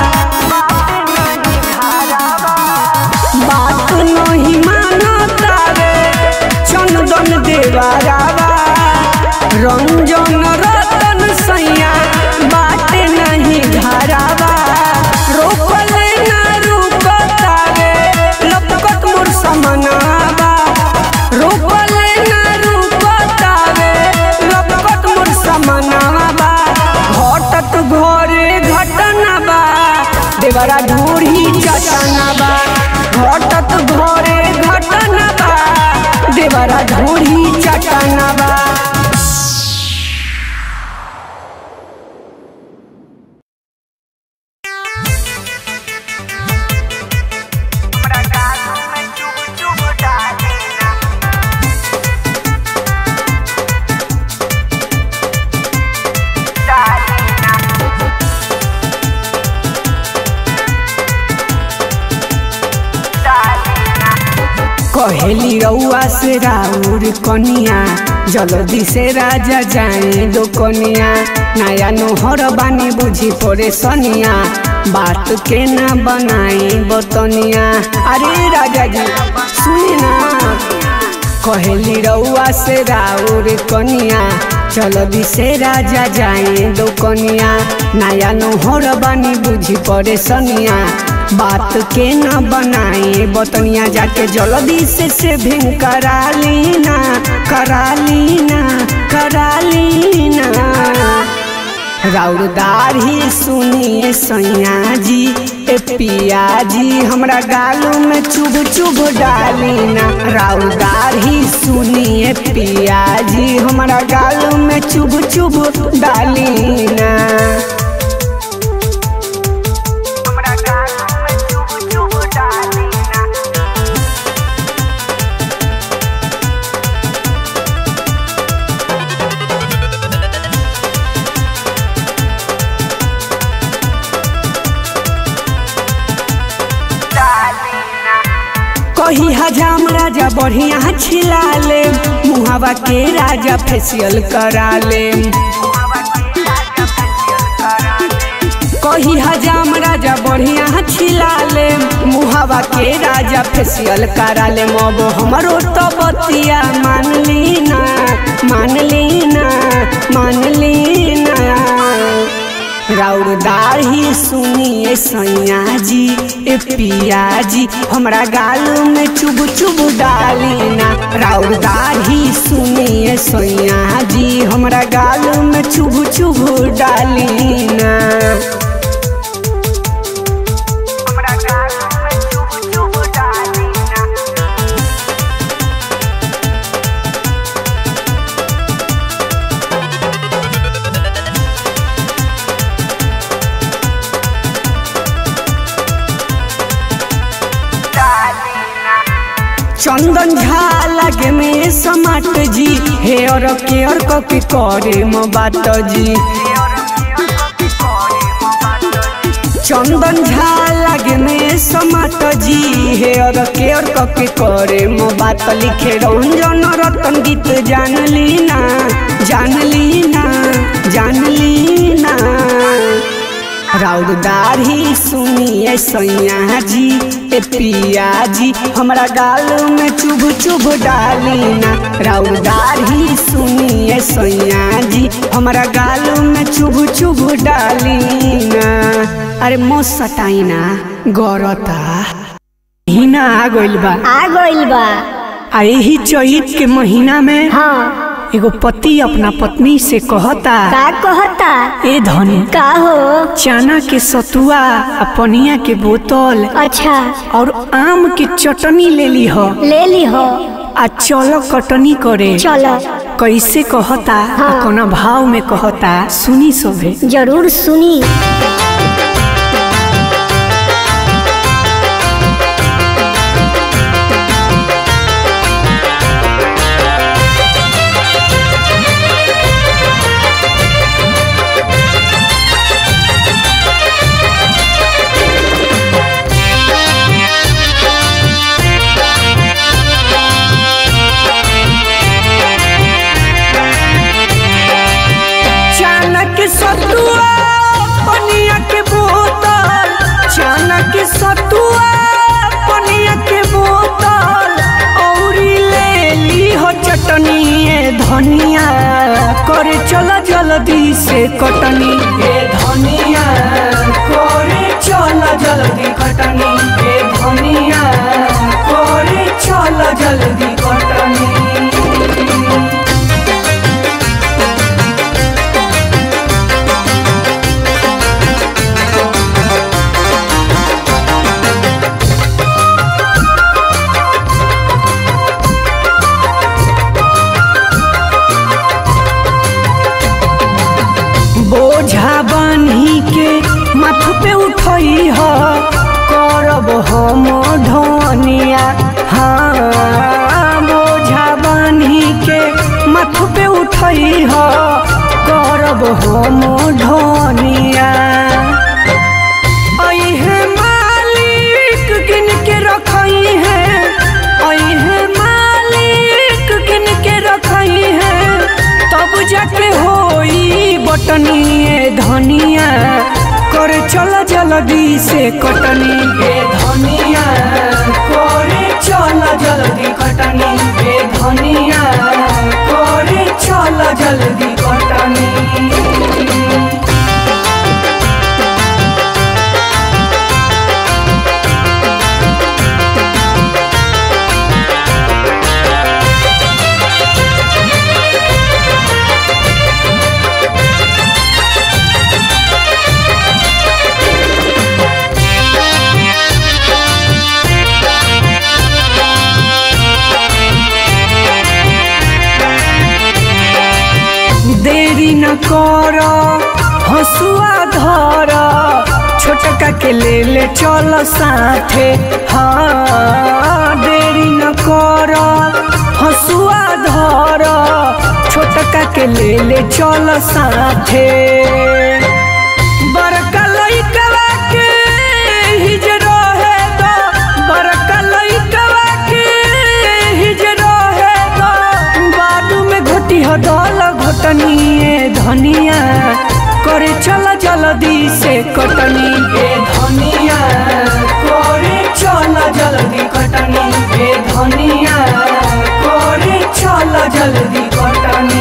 बात नहीं मानतावे चंदन देवरावा रंजन रतन सैया बात नहीं घरावा रोकले ना रुकतावे लपकत मोर समनावा रोकले ना रुकतावे लपकत मोर समनावा घटत घरे घटना बा देवरा ढूढ़ी चटना बा घटत घरे घटना बा देवरा ढूढ़ी चटना बा कहेली रउआ से राउर कनिया जल्दी से राजा जाए दो कनिया नया नोहर बानी बुझी पड़े सनिया बात के ना बनाई बतनिया अरे राजा जी सुनी ना कहेली रउआ से राउर कनिया जल्दी से राजा जाए दो कनिया नया नोहर बानी बुझी पड़े सनिया बात के न बनाए बतनिया जाके जल्दी से से भिंग करा लीना करा लीना करा लीना राउरदार ही सुनिए सैया जी ए पिया जी हमरा गालों में चुभ चुभ डालीना राउरदार ही सुनिए पिया जी हमरा गालों में चुभ चुभ डालीना कही हजाम राजा बढ़िया छिला ले मुहावा के राजा फेसियल करा ले कही हजाम राजा बढ़िया छिला ले मुहावा के राजा फेसियल करा ले मब हमरो तो बतिया मान लीना मान लीना मान लीना राउरदार ही सुनिए सैया जी ए पिया जी हमरा गाल में चुभ चुभ डालीना राउरदार ही सुनिए सैया जी हमरा गाल में चुभ चुभ डालीना हमरा गाल में चुभ चुभ डाली ना चंदन झा लगे में समाट जी हेयर केयर कके करे म बात जी चंदन झा लगे में समाट जी हेयर केयर कके करे म बात लिखे रंजन रतन गीत जान लीना जान लीना जान लीना राउरदार ही सुनिए सैया जी ए पिया जी हमरा गाल में चुभ चुभ डाली ना राउरदार ही सुनिए सैया जी हमरा गाल में चुभ चुभ डाली ना अरे मोस सटाई ना गौरता महीना आ गइल बा आ गइल बा आ यही चैत के महीना में हाँ एगो पति अपना पत्नी से कहता का कहता ए धनी का हो चना के सतुआ आ पनिया के बोतल अच्छा और आम के चटनी ले ली हो ले ली हो आ चलो कटनी करे चलो कैसे कहता हाँ। आ कोना भाव में कहता सुनी सोभे जरूर सुनी चना के सतुआ पनिया के बोतल चना के सतुआ पनिया के बोतल औरी ले ली हो चटनी ए धनिया करे चला जल्दी से कटनी ए धनिया करे चला जल्दी कटनी ए धनिया करे चला जल्दी कटनी बोझा बान्ही के माथ पे उठई ह करब हम ढोनिया हाँ बोझा बान्ही के माथ पे उठई ह करब हम ढोनिया अइहे मालिक गिन के रखई है अइहे मालिक गिन के रखई है तब जाके होई बटनी ए धनिया करे चल जल्दी से कटनी ए धनिया करे चल जल्दी कटनी ए धनिया करे चल जल्दी कटनी देरी न कर हसुआ धर छोटका के ले ले चल साथे हाँ देरी न कर हसुआ धर छोटका के ले ले चल साथे बड़का लइकवा के हिज रहे द बड़का लइकवा के हिज रहे द बाडू में घोटी हदल घोटनी ए धनिया करे चल जल्दी से कटनी ए धनिया करे चल जल्दी कटनी ए धनिया करे चल जल्दी कटनी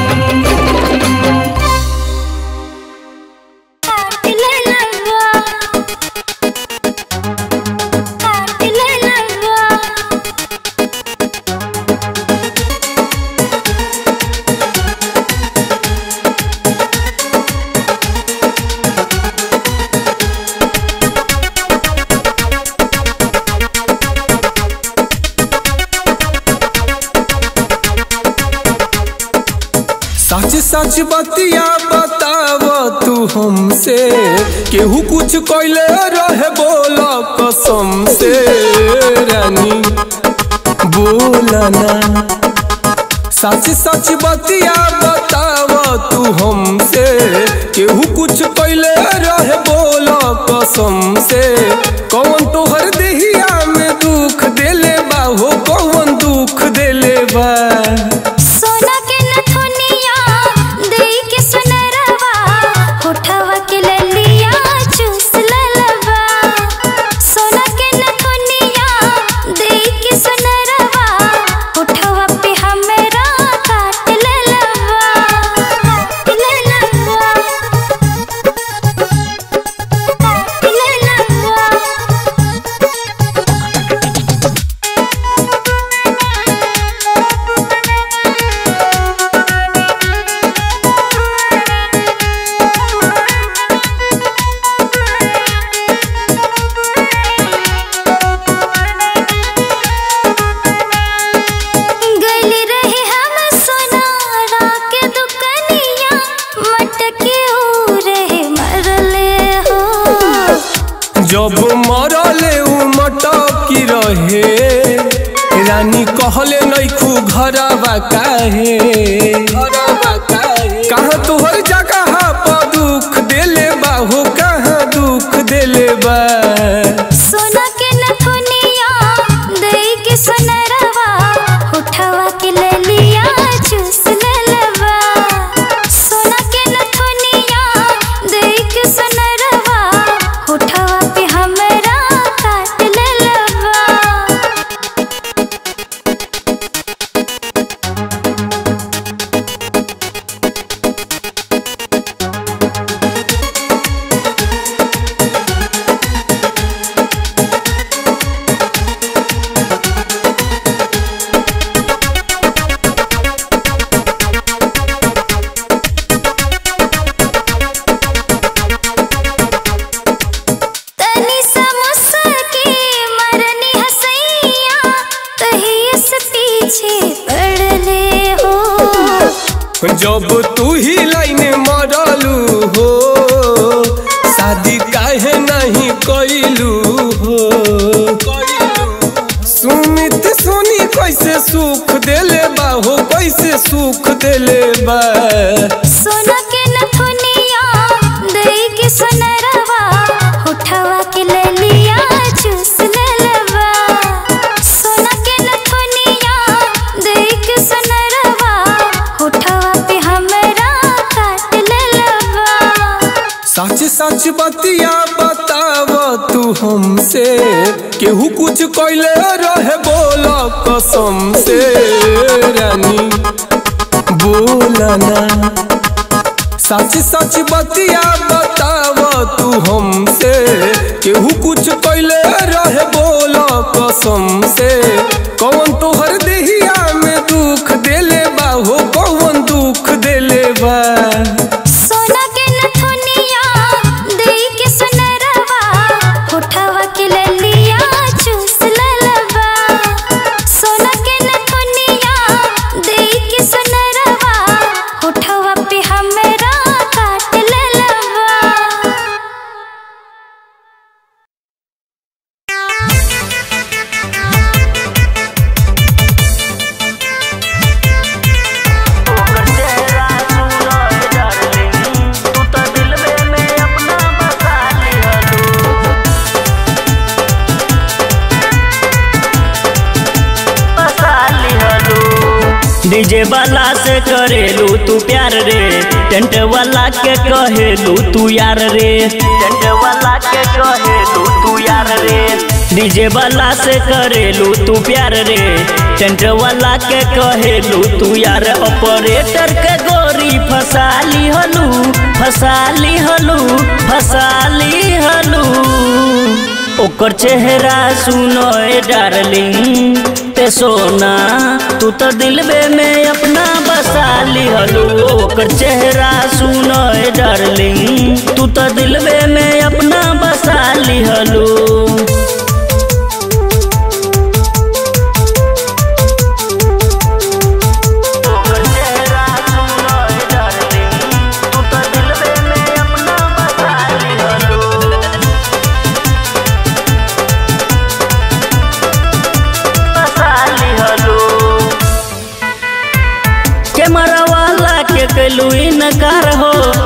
Thank सच बतिया बताव तू हमसे केहू कुछ कैले रहे बोला कसम से रानी बोला ना सच सच बतिया बताव तू हमसे केहू कुछ कैले रहे बोला कसम से कौन तोहर देहिया में दुख देले बा हो कौन दुख देले बा सोना के नथुनिया देई के सुनरवा होठवा के ललिया चूस ललवा सोना के नथुनिया देई के सुनरवा होठवा पे हमरा काट ललवा ललवा ललवा गली रहे हम सोनारा के दुकनिया मटके ऊ रहे मरले हो जब मरले उ मटकी रहे रानी कहले नैखू घरवा काहे कहाँ तोहर जगह पर दुख देले बा हो कहाँ दुख देले बा सोना के नथुनिया देई के सुनरवा उठवा के ललिया चूस ललवा सोना के नथुनिया देई के सुनरवा उठवा पे हमरा काट ललवा तनी समोसा के मरनी हसैया तही से पीछे पड़ले हो जब तू ही लाइन मरलू हो शादी काहे नहीं कैलू हो सुमित सुनी कैसे सुख देले बा हो कैसे सुख देले बा सोना के नथुनिया देई के सुनरवा उठवा के ललिया चूस ललवा सोना के नथुनिया देई के सुनरवा उठवा पे हमरा काट ललवा सच सच बतिया बताव तू हमसे केहू कुछ कैले रहे बोला कसम से रानी बोला ना सच सच बतिया बताव तू हमसे केहू कुछ कैले रहे बोला कसम से कौन तोहर देहिया में दुख देले बा हो कौन दुख देले बा सोना के नथुनिया देई के सुनरवा होठवा के ललिया चूस ललवा सोना के नथुनिया देई के सुनरवा होठवा पे हमरा काट ललवा डीजे वाला से करेलू तू प्यार रे टेंट वाला के कहेलू तू यार रे टेंट वाला के कहेलू तू यार रे डीजे वाला से करेलू तू प्यार रे टेंट वाला के कहेलू तू यार ऑपरेटर के गोरी फसाली हलू फसाली हलू फसाली हलू ओकर चेहरा सुनो ए डार्लिंग ते सोना तू तो दिलबे में अपना बसा लिहलू ओकर चेहरा सुनो ए डार्लिंग तू तो दिलबे में अपना बसा लिहलू ओकर चेहरा सुनो ए डार्लिंग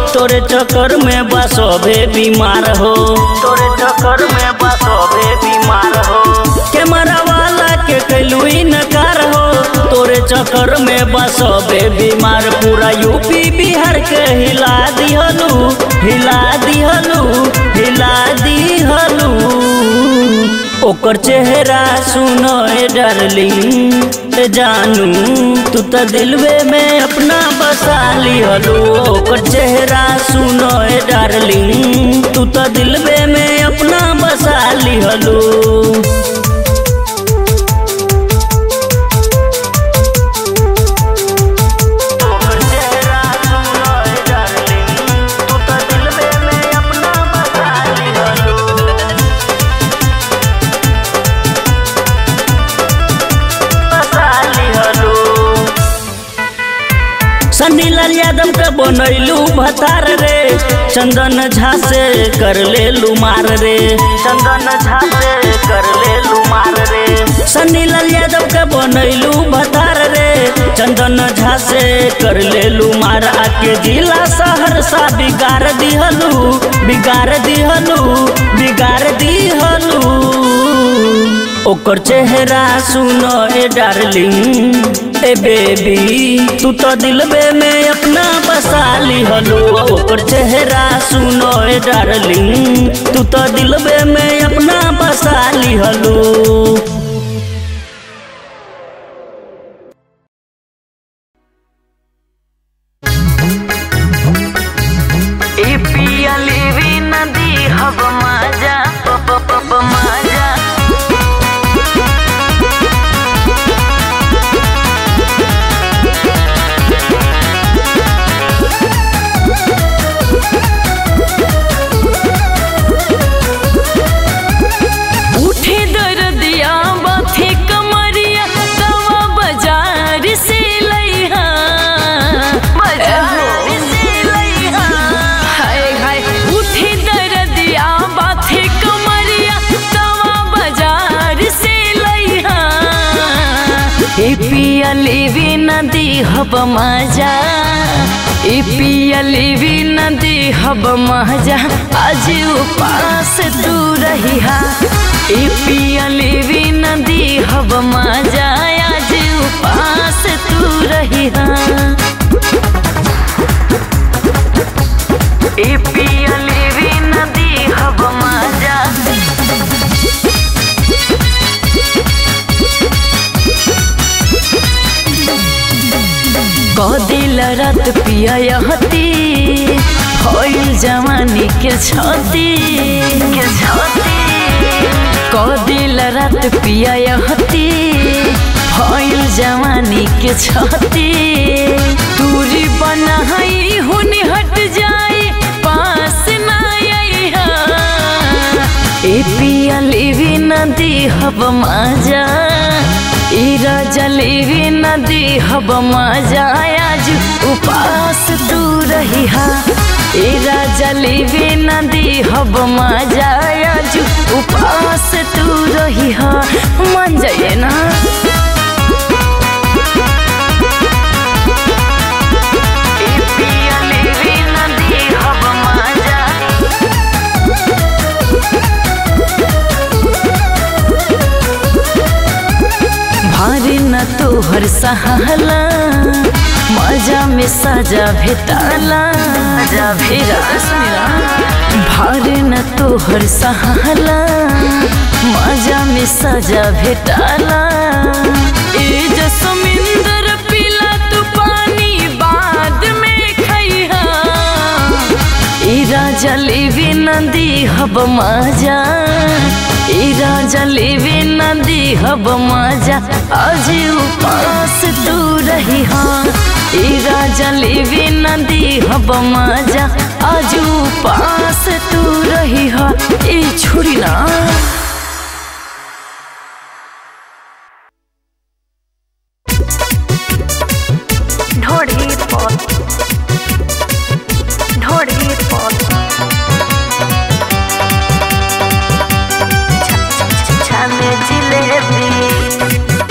तोरे चक्कर में बसोबे बीमार हो तोरे चक्कर में बसोबे बीमार हो कैमरा वाला के कैलू नकार हो तोरे चक्कर में बसोबे बीमार पूरा यूपी बिहार के हिला दिहलू हिला दिहलू हिला दिहलू ओकर चेहरा सुनो ए डार्लिंग ए जानू तू तो दिलवे में अपना बसा लिहलू ओकर चेहरा सुनो ए डार्लिंग तू तो दिलवे में अपना बसा लिहलू ओकर चेहरा सुनो ए डार्लिंग तू तो दिलवे में अपना बसा लिहलू सन्नी लाल यादव के बनैलू भतार रे चंदन झा से कर ले मार रे चंदन झा से कर ले मार रे सन्नी लाल यादव के बनैलू भतार रे चंदन झा से कर ले मार आके जिला सहरसा बिगाड़ दिहलू बिगाड़ दिहलू बिगाड़ दिहलू ओकर चेहरा सुनो ए डार्लिंग ए बेबी तू तो दिलबे में अपना बसा लिहलो ओकर चेहरा सुनो ए डार्लिंग तू तो दिलबे में अपना बसा लिहलो ए पिया लेवी नदी हब माजा प प प प माजा उठे दर्दिया बाथे कमरिया दवा बाजार से लइहा बाजार से लइहा हाय हाय उठे दर्दिया बाथे कमरिया दवा बाजार से लइहा ए पिया लेवी नदी हब मजा ए पिया लेवी नदी हब मजा आज उपास तू रही हा ए पिया लेवी नदी हब मजा आज उपास तू रही हा ए पिया लेवी नदी हब मजा कदिल रात पिया यहती होइल जवानी के छती के छती कदिल रात पिया यहती होइल जवानी के छती दूरी बनाई हुनी हट जाए पास ना आइहा ए पिया लेवी नदी हब मजा ई राजा लेवी नदी हब मजा आज उपास तू रही हा ए राजा लेवी नदी हब मजा आज उपास तू रही हा मन जाइए ना ए पिया लेवी नदी हब मजा भारी न तोहर सहाला मजा में सजा भेटाला भेरा भारी न तोहर सहाला मजा में सजा भेटाला ए जसमिंदर पीला तू पानी बाद में खैहा ई राजा लेवी नदी हब मजा ई राजा लेवी नदी हब मजा आज उपास तू रही हाँ ई राजा लेवी नदी हब मजा आज उपास तू रही हाँ ई छोड़ी ना ढोढ़ी पौध ढोढ़ी पौध छाने जिलेबी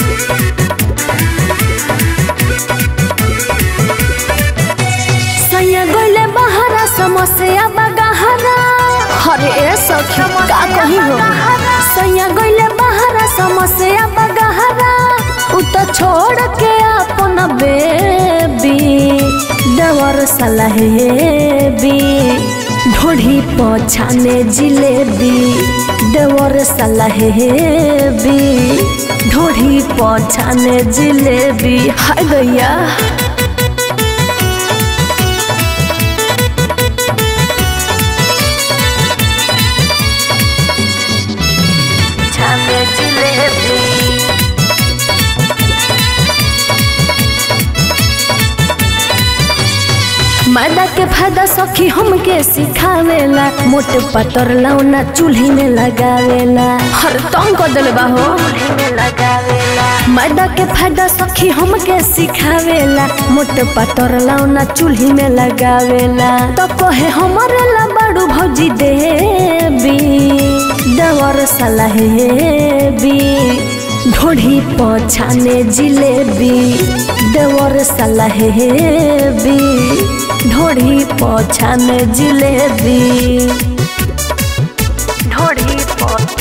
सैया गोले बहरा समस्या बगहरा अरे ए सखी का कही हो सैया गइले बहरा समस्या बगहरा उ तो छोड़ के अपन बेबी देवर सलहेबी ढोढ़ी पछाने जिलेबी देवर सलहेबी ढोढ़ी पछाने जिलेबी हाय गैया छाने जिलेबी मैदा के फायदा सखी हमके सिखावेला मोट पतर लौना चूल्ही में लगावेला हर तंग कर दिल बाहो में लगावेला मैदा के फायदा सखी हमके सिखावेला मोट पतर लौना चूल्ही में लगावेला तो कहे हमरे ला बड़ू भौजी देबी देवर सलहेबी ढोढ़ी पछाने जिलेबी देवर सलहेबी ढोढ़ी पछाने जिलेबी ढोढ़ी पौध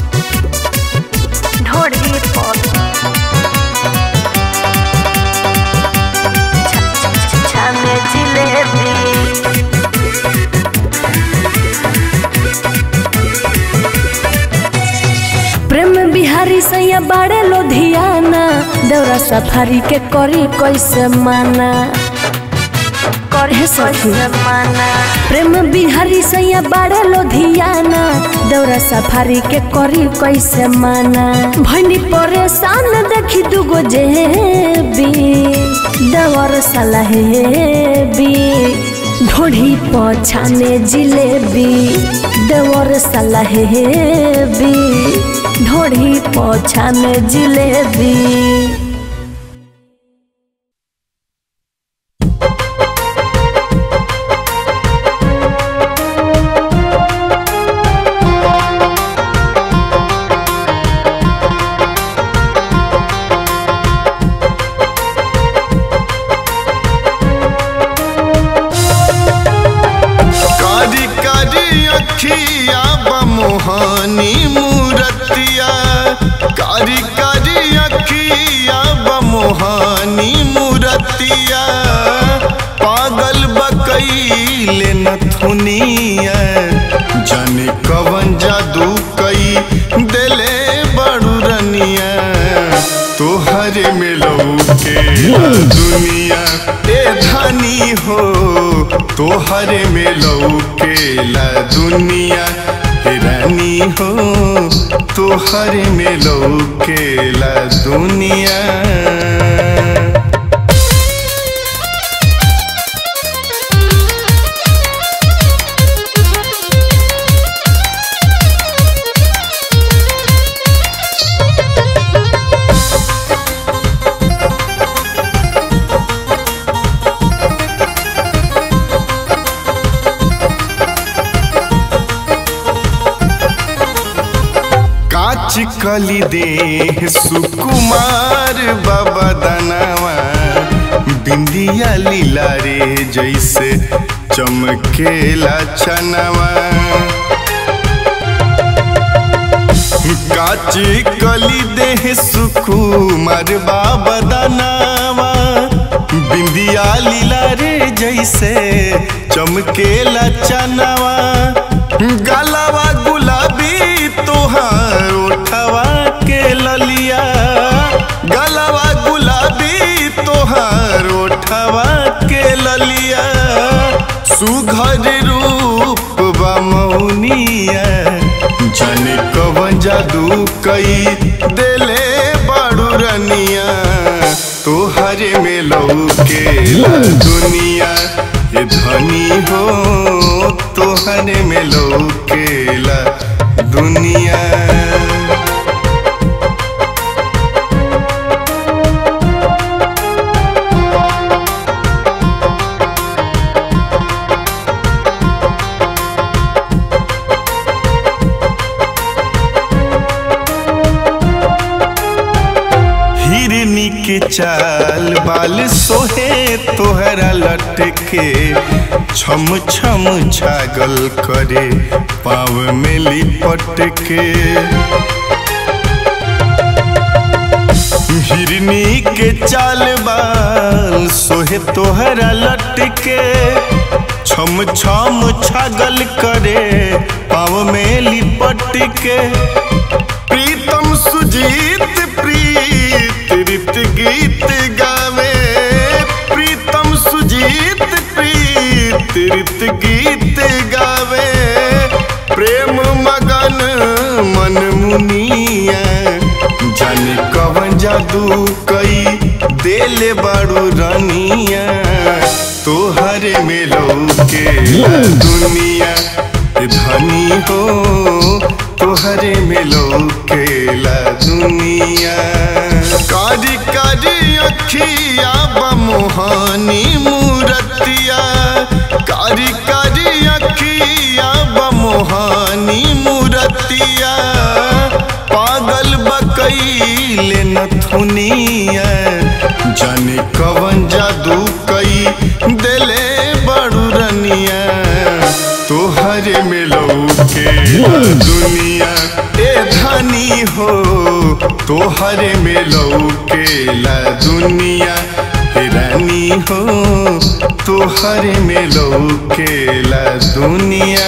ढोढ़ी पौध छाने जिलेबी प्रेम बिहारी सैया बाड़े लोधियाना देवरा सफारी के करी कैसे माना करे सखी जमाना प्रेम बिहारी सैया बाड़े लोधियाना देवरा सफारी के करी कैसे माना भैनी परेशान देखी दुगो जेबी देवर सलहेबी ढोढ़ी पछाने जिलेबी देवर सलहेबी ढोढ़ी पछाने जिलेबी कारी कारी अखिया बमोहानी मूरतिया कारी कारी अखिया बमोहानी मूरतिया पागल बकैले नथुनिया जाने कवन जादू कई देले बड़ू रनिया तोहरे में लौके दुनिया ए धनी हो तोहरे में लौकेला दुनिया हे रानी हो तोहरे में लौकेला दुनिया काच कली दे सुकुमार बाबा दनावा बिंदिया लीला रे जैसे चमकेला चनवा काची कली देह सुकुमार बाबा दनावा बिंदिया लीला रे जैसे चमकेला चनवा गलवा गुलाबी तोहार ओठवा के ललिया गलवा गुलाबी तोहार ओठवा के ललिया सुघर रूप बमौनिया जाने कवन जादू कई देले बड़ू रनिया तोहरे में लौके दुनिया ये धनी हो तोहरे में लौकेला दुनिया हिरनी के चाल बाल सोहे तोहरा लटके छम छम छागल करे पाव में लिपट के हिरनी के चाल बाल सोहे तोहरा लटके छम छम छागल करे पाव में लिपट के प्रीतम सुजीत प्रीत रीत गीत गावे प्रीतम सुजीत प्रीत रीत गीत गावे प्रेम मगन मन मुनिया जाने कवन जादू कई देले बाड़ू रनिया तोहरे में के दुनिया धनी हो तोहरे में केला दुनिया कारी कारी अखिया बमोहानी मूरतिया कारी कारी अखिया बमोहानी मूरतिया पागल बकैले नथुनिया जाने कवन जादू कई देले बड़ू रनिया तोहरे में के दुनिया ए धनी हो तोहरे में केला दुनिया हे रानी हो तोहरे में केला दुनिया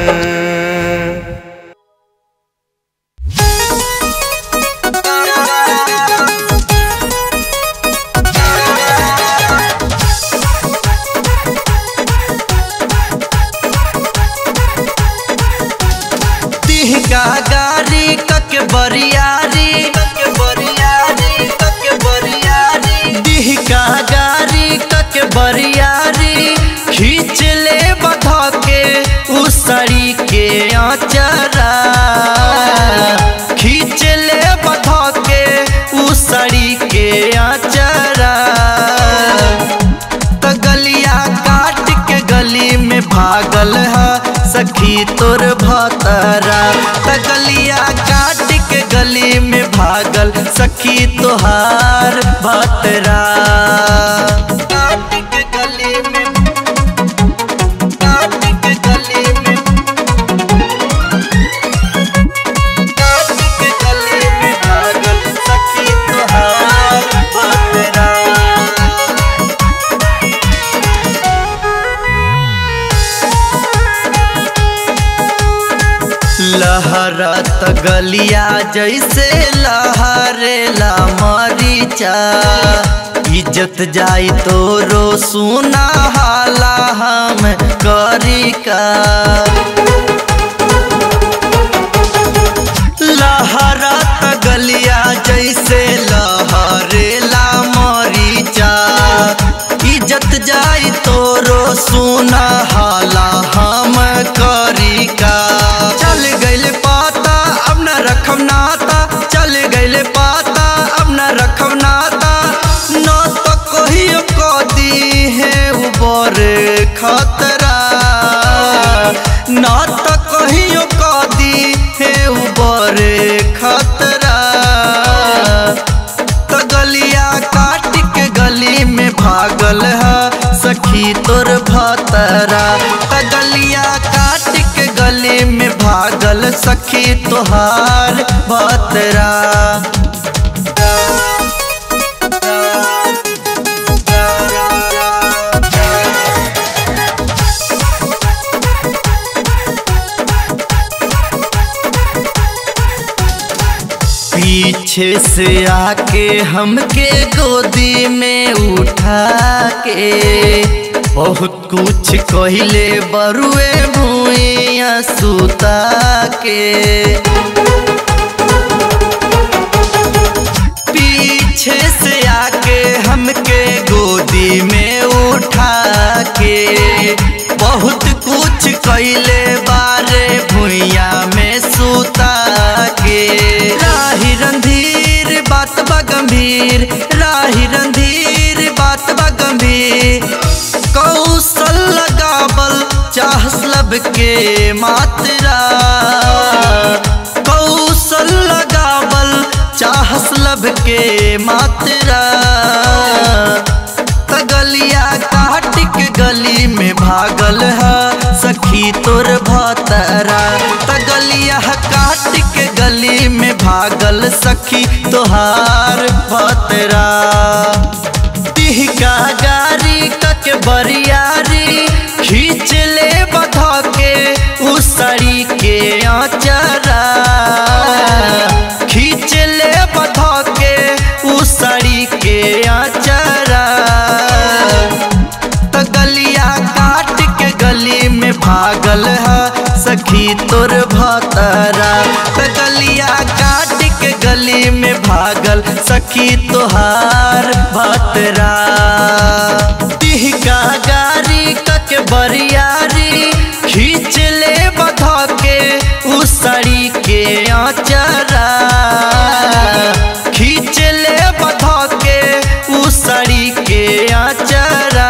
तिहका गारी कके बरियारी कके बरियारी कके बरियारी तिहका गारी कके बरियारी खींच ले बधा के उसरी के आचरा खींच ले बधा के उसरी के आचरा त गलिया काट के गली में भागल है सखी तोर भतरा त गलिया काट के गली में भागल सखी तोहार भतरा काट के गली में काट के गली में काट के गली में भागल सखी तोहार भतरा लहरत गलिया जैसे लहरेला मरीचा इज्जत जाई तोरो सुना हाला हम करी का लहरत गलिया जैसे लहरेला मरीचा इज्जत जाई तोरो सुना हाला हम करी का चल गइल पाता अब न रखम नाता चल गइल पाता अब न रखम नाता न तो कहियो कदी है ऊपर खतरा न तो कहियो कदी है ऊपर खतरा तो गलिया काट के गली में भागल है सखी तोर भतरा त गलिया काट के गली में भागल सखी तोहार भतरा पीछे से आके हमके गोदी में उठा के बहुत कुछ कहले बरुए भूइया सुता के पीछे से आके हमके गोदी में उठा के बहुत कुछ कैले बारे भुइया में सुता के राही रंधीर बात बा गंभीर राही रंधीर बात बा गंभीर कौशल लगावल चाहस लब के मात्रा कौशल लगावल चाह हसलब के मात्रा त गलिया काट के गली में भागल है सखी तोर भतरा त गलिया काट के गली में भागल सखी तोहार भतरा तिहका गारी कक बरियारी खींच ले बधा के उसड़ी के आचरा खींच ले बधा के उसड़ी के आचरा त गलिया काट के गली में भागल है सखी तोर भतरा त गलिया काट के गली में भागल सखी तोहार भतरा तिहका गारी कक बरियारी खींच ले बधा के उसड़ी के आचरा खींच ले बधा के उसड़ी के आचरा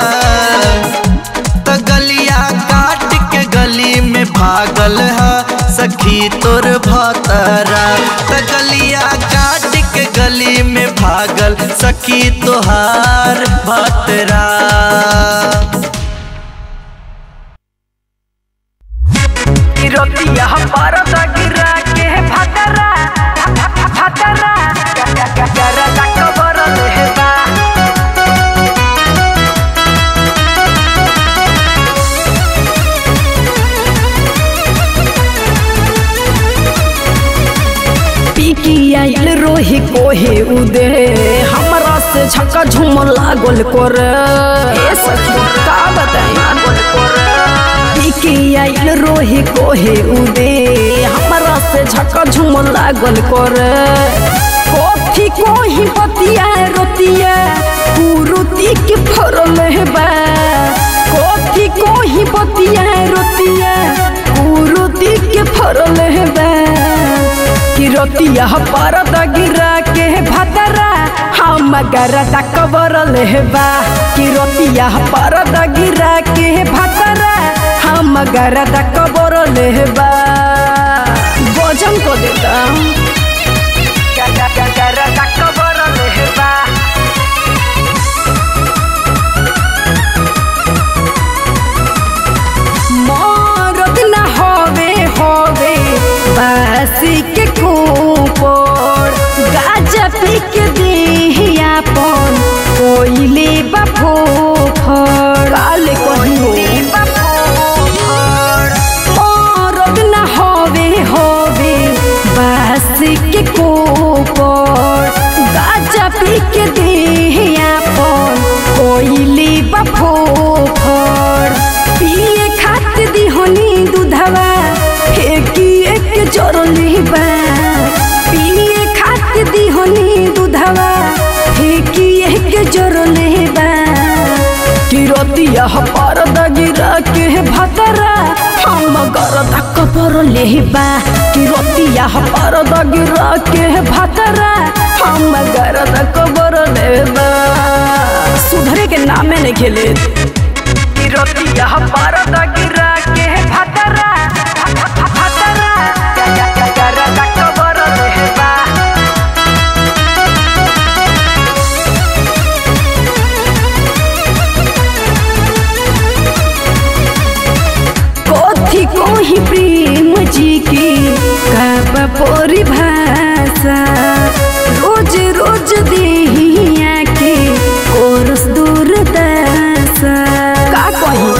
त गलिया काट के गली में भागल है सखी तोर भतरा त गलिया काट के गली में भागल सखी तोहार भतरा रोटिया परत गिरा के फतरा फतरा करा तक बरल हेबा पीकी आइल रोही कोहे उदे हमरा से झका झूम लागल कर ए सखी का बताई लागल कर पीकी आइल रोही कोहे उदे हमरा से झका झूम लागल कर कथी कोही बतिया रोतिया कुरुती के फरल हेबा कथी कोही बतिया रोतिया कुरुती के फरल हेबा किरतिया परद गिरा के भतरा हम गरदा कबर लेबा किरतिया परद गिरा के भतरा हम गरदा कबर लेबा भोजन को देता गरदा कबर लेबा मरद न होवे होवे बासी के खूपर गाजा पी के दिहिया पन कोइले बाफो फर काले कहियो मरद न होवे होवे बासी के खूपर गाजा पी के दिहिया पन कोइले बाफो फर पिए खातिर दिहनी दूधवा फेंकी एक जरली बा पिए खातिर दिहनी दूधवा फेंकी एक जरली बा किरतिया परद गिरा के भतरा हम गरदा कपर लेबा किरतिया परद गिरा के भतरा हम गरदा कबर लेबा सुधरे के नामे नहीं खेले किरतिया परद गिरा के भतरा भतरा गरदा कबर लेबा कथी कोही प्रेम जी की काब परिभाषा रोज रोज देहिया के कोरस दूरदशा का कही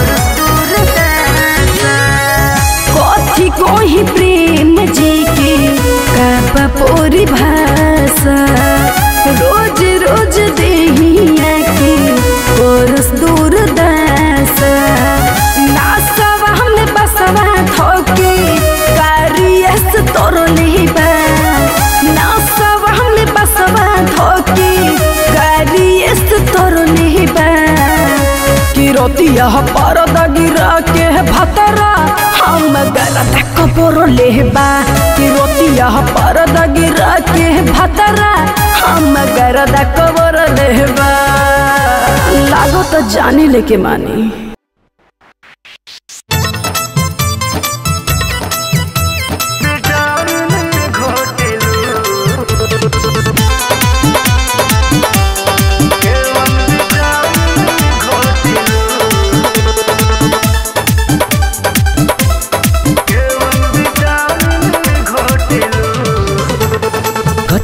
कथी कोही प्रेम जी की काब परिभाषा रोज रोज देहिया के कोरस दूरदशा नासवा हमने बसवा थोके कारियस तोर लेबा नासवा हमने बसवा थोके कारियस तोर लेबा किरतिया परद गिरा के भतरा हम गलत कपर लेबा किरतिया परद गिरा के भतरा हम गरद कबर लेबा लागो तो जानी लेके मानी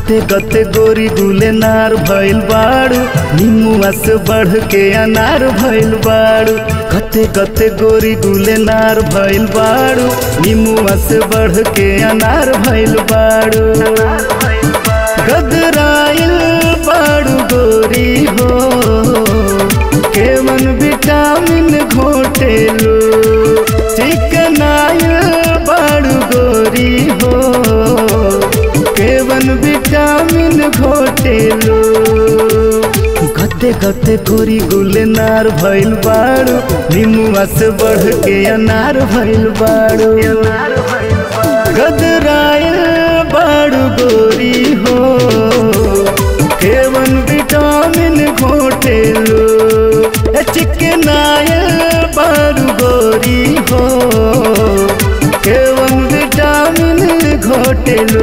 गते गते गोरी गुले नार भइल बाड़ू निमुआ से बढ़ के अनार भइल बाड़ू गते गते गोरी गुले नार भइल बाड़ू निमुआ से बढ़ के अनार भइल बाड़ू गदराइल बाड़ू गोरी हो केवन विटामिन घोटेलो चिकनाइल बाड़ू गोरी हो केवन विटामिन घोटेलो गते गते गोरी गुले नार भइल बाड़ू निमुआ से बढ़ के अनार भइल बाड़ू गदराइल बाड़ू गोरी हो केवन विटामिन घोटेलो ए चिकनाइल बाड़ू गोरी हो केवन विटामिन घोटेलो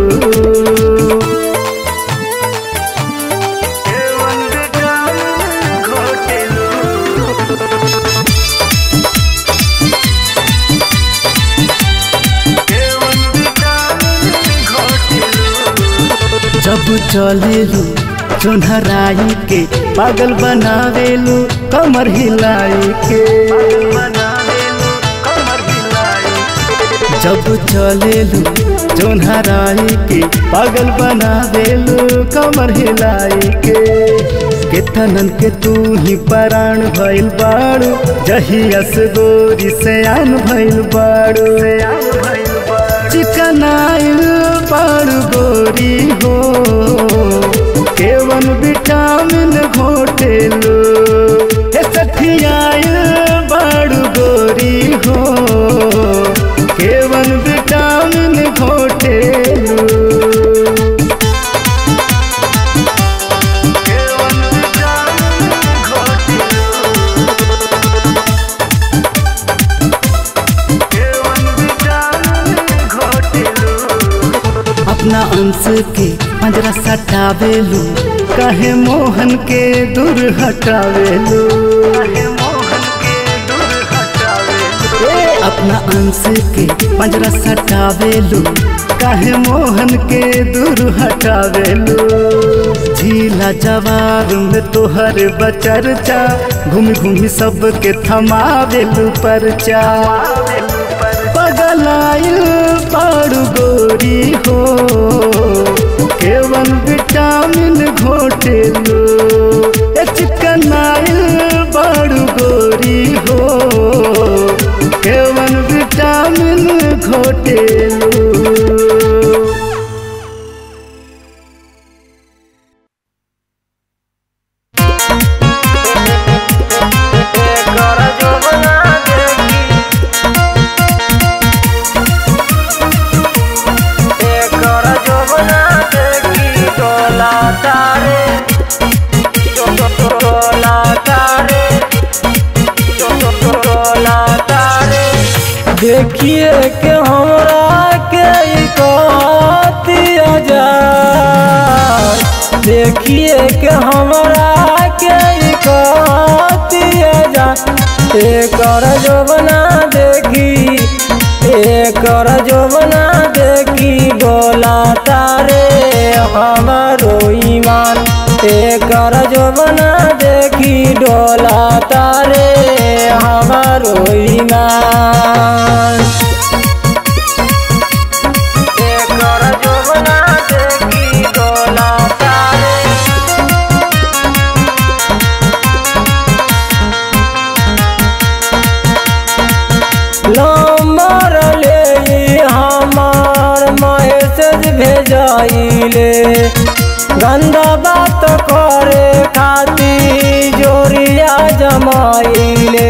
जब चलेलू चोनहराई के पागल बनावेलू कमर हिलाई के जब चलेलू चोनहराई के पागल बनावेलू कमर हिलाई के केतनन के तू ही पराण भइल बाड़ू जहियस गोरी से आन भइल बाड़ू चिकनाइल बाड़ू गोरी हो केवन विटामिन घोटेलो हे सठियाइल बाड़ू गोरी हो केवन विटामिन घोटेलो अपना अंश के पंजरा सटावेलू कहे मोहन के दूर हटावेलू ए, अपना अंश के पंजरा सटावेलू काहे मोहन के दूर हटावेलू झीला जवार में तोहर बचरचा घूम घूम सबके थमावेलू परचा पगलाइल पाड़ू गोरी हो केवन विटामिन घोटेलो ए चिकनाइल बाड़ू गोरी हो केवन विटामिन घोटेलो देखिए के हमरा के कतिया जा देखिए के हमरा के कतिया जा एकर जोबना देखी एकर जोबना देखी बोला तारे हमारो ईमान एकर जोबना देखी डोला तारे हमारो ईमान एकर जोबना देखी डोला तारे नंबर ले हमार मैसेज भेजाइले गंदा बात करे खातिर जोरिया जमाइले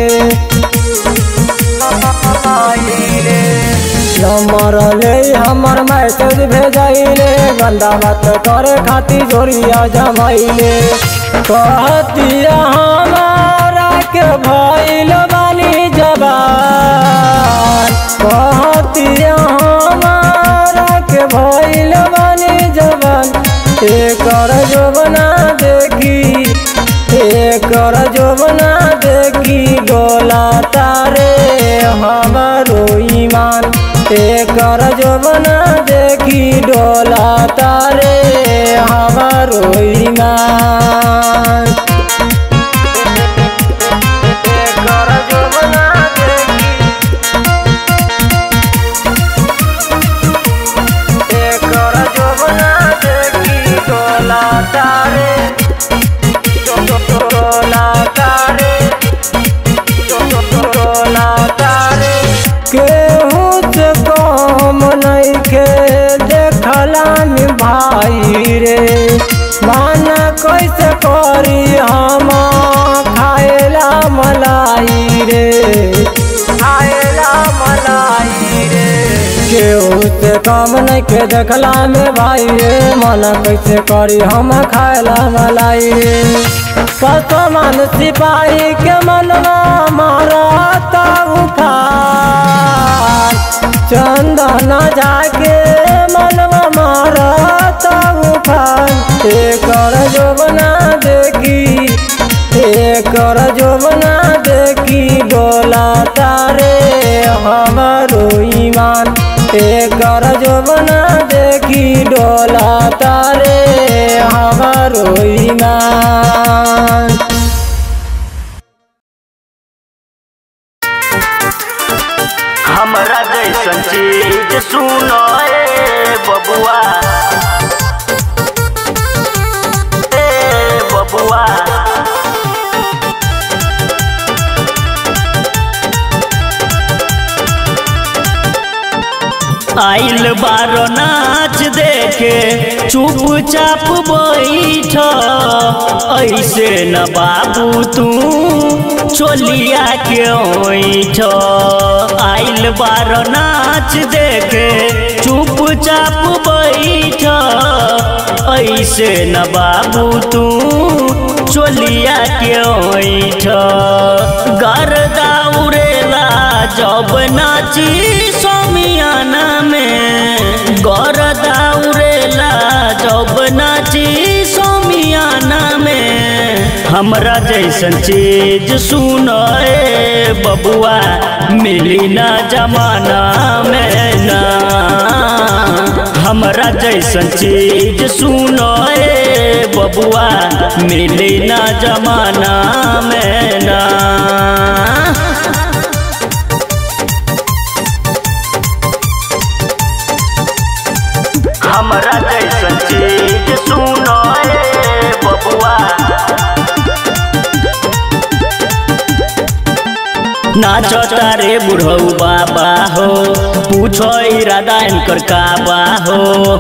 नंबर ले हमर मैसेज भेजाइले गंदा बात करे खातिर जोरिया जमाइले कहतिया हमारा के भइल बानी जबान कहतिया हमारा के भइल बानी जबान एकर जोबना देखी एकर जोबना देखी डोला तारे हमारो ईमान एकर जोबना देखी डोला तारे हमारो ईमान एकर जोबना देखी एकर जोबना देखी डोला तारे डोला तारे डोला तारे केहू से कम नइखे देखला में भाई रे माना कैसे करी हम खाएला मलाई रे खाएला मलाई रे केहू से कम नइखे देखला में भाई रे माना कैसे करी हम खाएला मलाई रे कसमान सिपाही के मनवा मारता उफान चंदन जाके मनवा मारता उफान एकर जोबना देखी एकर जोबना देखी डोला तारे हमारो ईमान एकर जोबना देखी डोला तारे हमारो ईमान हमरा जैसन चीज सुनो ए बबुआ ए बबुआ आइल बारो नाच देखे चुपचाप बैठ ऐसे न बाबू तू चोलिया के ओठ आइल बारो नाच देखे चुपचाप बैठ ऐसे न बाबू तू चोलिया के ओठ गर्दा उड़ेला जब नाची सोमियाना में गर्दा उड़ेला जब नाची सोमियाना में हमरा जैसन चीज सुनो ए बबुआ मिली ना जमाना में ना हमरा जैसन चीज सुनो ए बबुआ मिली ना जमाना में ना हमरा जैसन चीज सुनो ए बबुआ नाचो तारे बुढ़ऊ बाबा हो पूछो इरादा इनकर काबा हो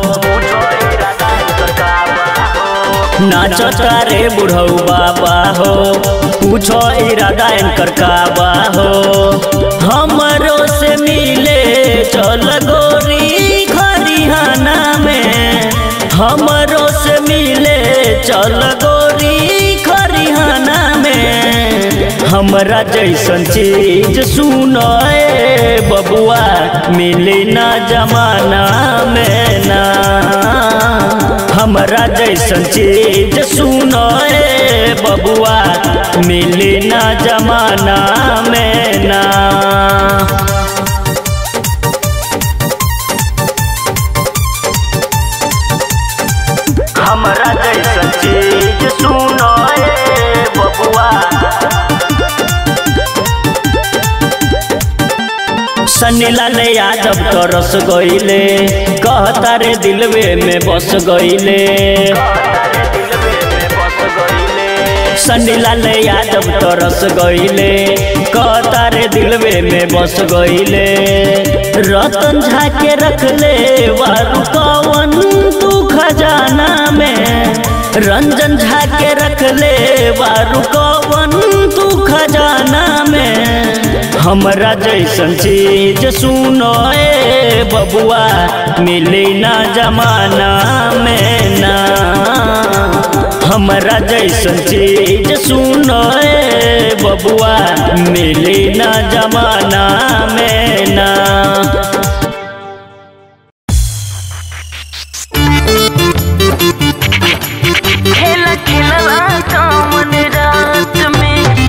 नाचो तारे बुढ़ऊ बाबा हो पूछो इरादा इनकर काबा हो हमरो से मिले चल गोरी खरिहाना में हमरो से मिले चल गोरी खरिहाना में हमरा जैसन चीज सुनो ए बबुआ मिली ना जमाना में ना हमरा जैसन चीज सुनो ए बबुआ मिली ना जमाना में ना हमरा जैसन चीज सुनो ए बबुआ सनीला ले यादव तो रस गईले कहता रे दिलवे में बस गईले सनीला ले यादव तो रस गईले कहता रे दिलवे में बस गईले रतन झा के रख ले वारू कवन तू खजाना में रंजन झा के रख ले वारू कवन तू खजाना में हमरा जैसन चीज सुनो ए बबुआ मिली ना जमाना में ना हमरा जैसन चीज सुनो ए बबुआ मिली ना जमाना में ना खेला खेलला कौन रात में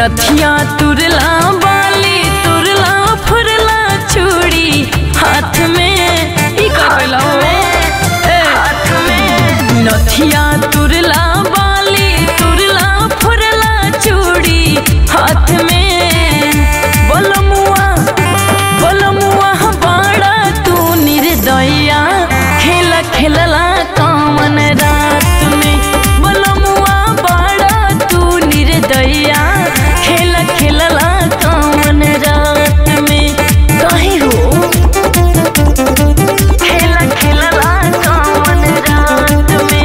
नथिया तुरला बाली तुरला फुरला चूड़ी हाथ में ई का कइला हो ए हाथ में नथिया तुरला बाली तुरला फुरला चूड़ी हाथ में बोलमुआ बोलमुआ बाड़ा तू निर्दया खेला खेलला कामन रात में बोलमुआ बाड़ा तू निर्दया खेला खेलला कामन रात में काहे हो खेला खेलला कामन रात में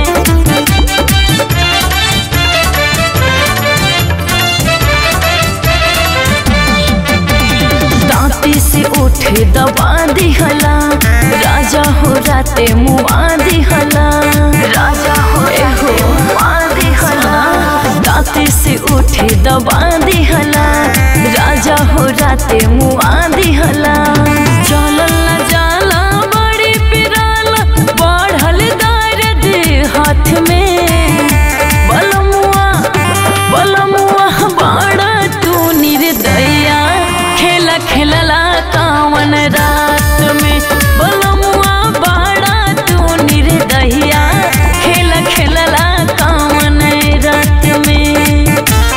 दांती से उठे दबा दिहला राजा हो राते मुआ दिहला राजा हो हो मुआ दिहला दांती से उठे दबा दिहला राजा हो राते मुआ दिहला चलल ना जाला बड़ी पिराला बढ़ल दर्द हाथ में बलमुआ बलमुआ बाड़ा तू निर्दया खेला खेलला कावन रात में बलमुआ बाड़ा तू निर्दया खेला खेलला कावन रात में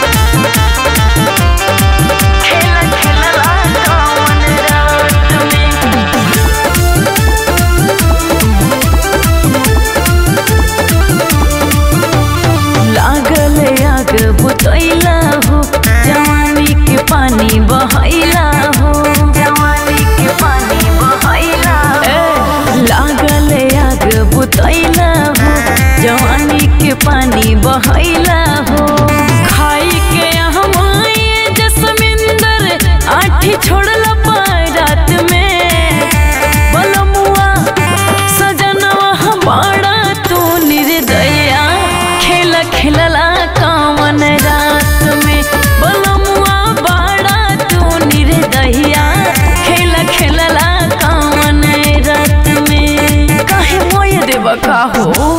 खेला खेलला कावन रात में लागल आग बुतैला हो जवानी के पानी बहैला हो जवानी के पानी बहैला लागल आग बुतैला हो जवानी के पानी बहैला हो खाई के हम जसमिंदर आठी छोड़ला रात में बलमुआ सजनवा बाड़ा तू निर्दया खेल खेलला कामन रात में बलमुआ बाड़ा तू निर्दया खेल खेलला कामन रात में काहे मोय देवा का हो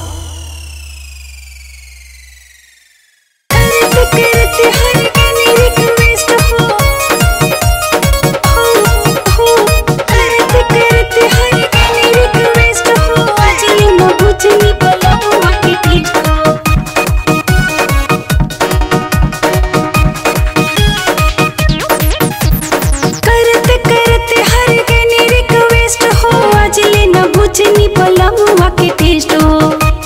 करते करते हर गनी रिक्वेस्ट हो आज ले न बुझनी पलमुआ के टेस्ट हो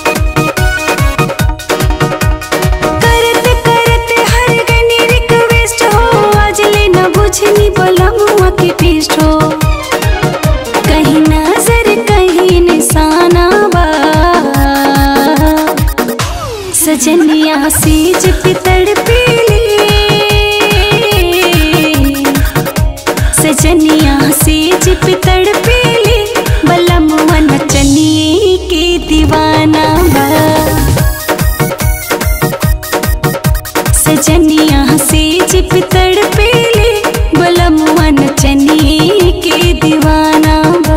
करते करते हर गनी रिक्वेस्ट हो आज ले न बुझनी पलमुआ के टेस्ट हो कहीं नजर कहीं निशाना बा सजनिया सीज पितड़ पीली सजनिया सेज पितड़ पीली बलमुआ नचनी के दीवाना बा सजनिया सेज पितड़ पीली बलमुआ नचनी के दीवाना बा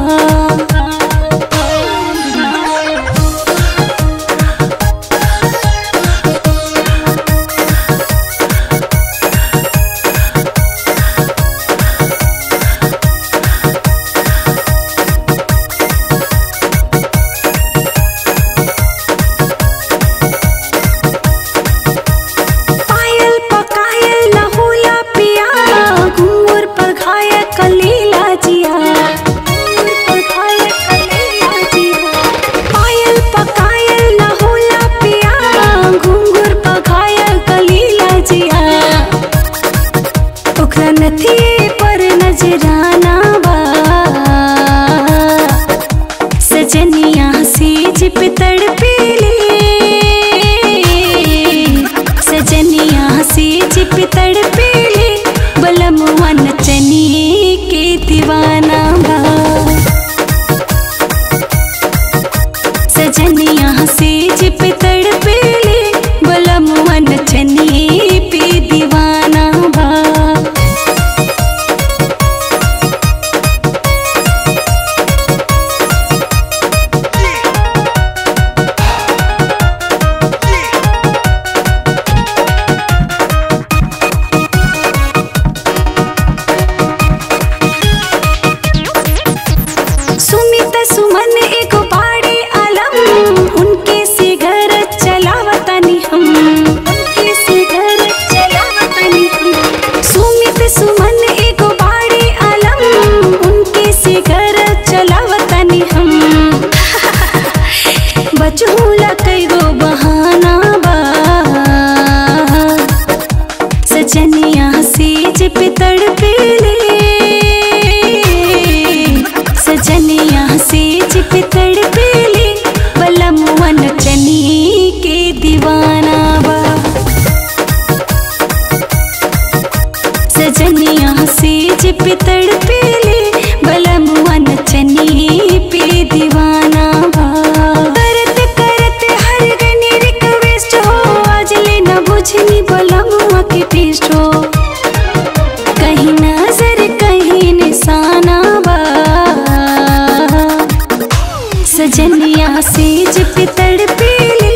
सेज पे तड़पेली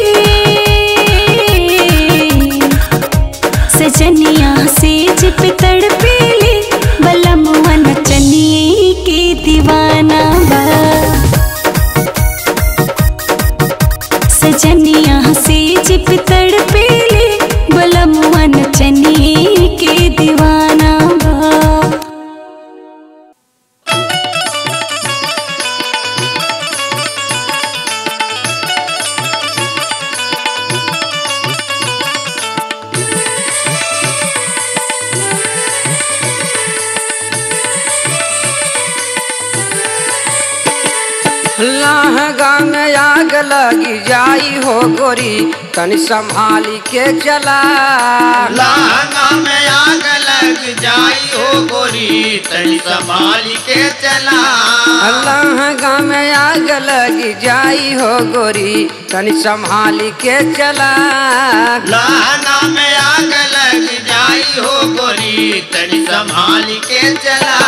सजनिया सेज पे तड़पेली बलमुआ नचनिए के दीवाना बा सजनिया सेज पे तड़पेली बलमुआ नचनिए के दीवाना बा लहंगा में आग लगी जाई हो गोरी तनी संभाली के चला लहंगा में आग लग जाई हो गोरी तनी संभाल के चला लहंगा में आग लगी जाई हो गोरी तनी संभाली के चला लहंगा में आग लग जाई हो गोरी तनी संभाल के चला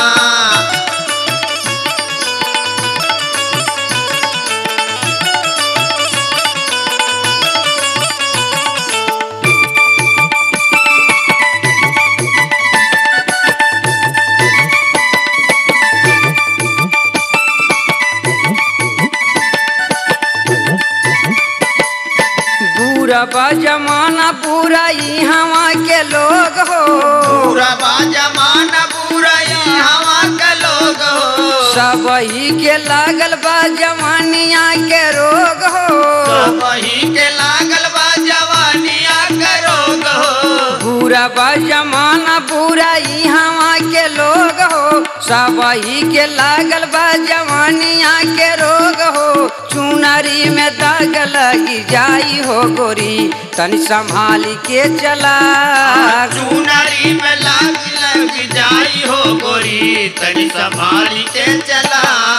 पूरा बा जमाना पूरा ई हवा के लोग हो पूरा बा जमाना पूरा ई हवा के लोग हो सब ही के लागल बा जवानिया के रोग हो सब ही के लागल बा जवानिया के रोग हो पूरा बा जमाना पूरा ई हवा के लोग हो सब ही के लागल बा जवानिया के रोग हो चुनरी में दाग लगी जाई हो गोरी तनी संभाली के चला चुनरी में लाग लग जाई हो गोरी तनी संभाल के चला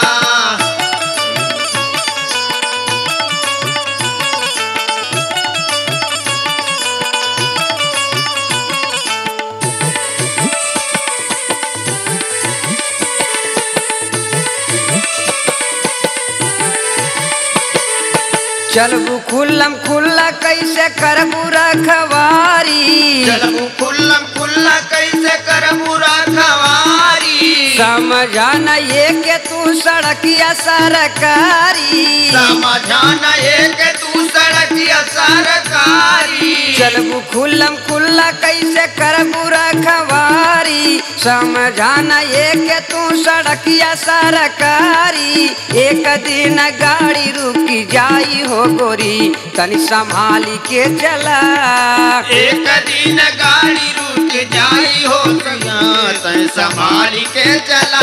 चलबू खुल्लम खुल्ला कैसे करबू रखवारी चलबू खुल्लम खुल्ला कैसे करबू रखवारी समझाना ये के तू सड़किया सरकारी समझाना एक तू सड़किया सरकारी चलबू खुल्लम खुल्ला कैसे करबू रखवारी समझाना ये के तू सड़किया सरकारी एक दिन गाड़ी रुकी जाई हो गोरी तनी संभाली के चला एक दिन गाड़ी रुक जाई हो सैया तय संभाल के चला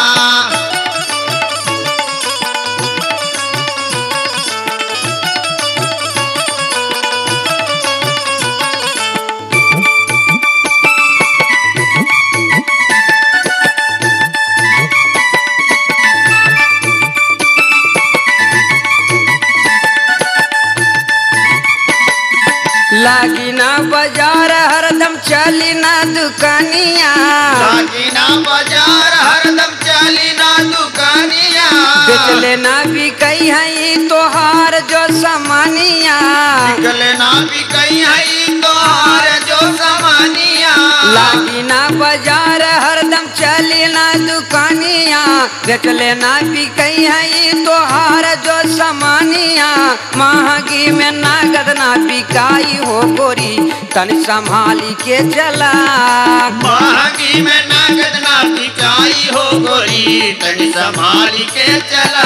लागी ना बाजार हरदम चली ना दुकानिया लागी ना बाजार हरदम चली ना दुकानिया बेच लेना भी कई है तोहार जो सामानिया निकले ना भी कहीं है तोहार जो समानिया लागी ना बाजार हरदम चली ना दुकानिया बेच लेना भी कई है तोहार जो सामानिया महंगी में नगद ना बिकाई हो गोरी तनी संभाली के चला महंगी में नगद ना बिकाई हो गोरी तनी संभाल के चला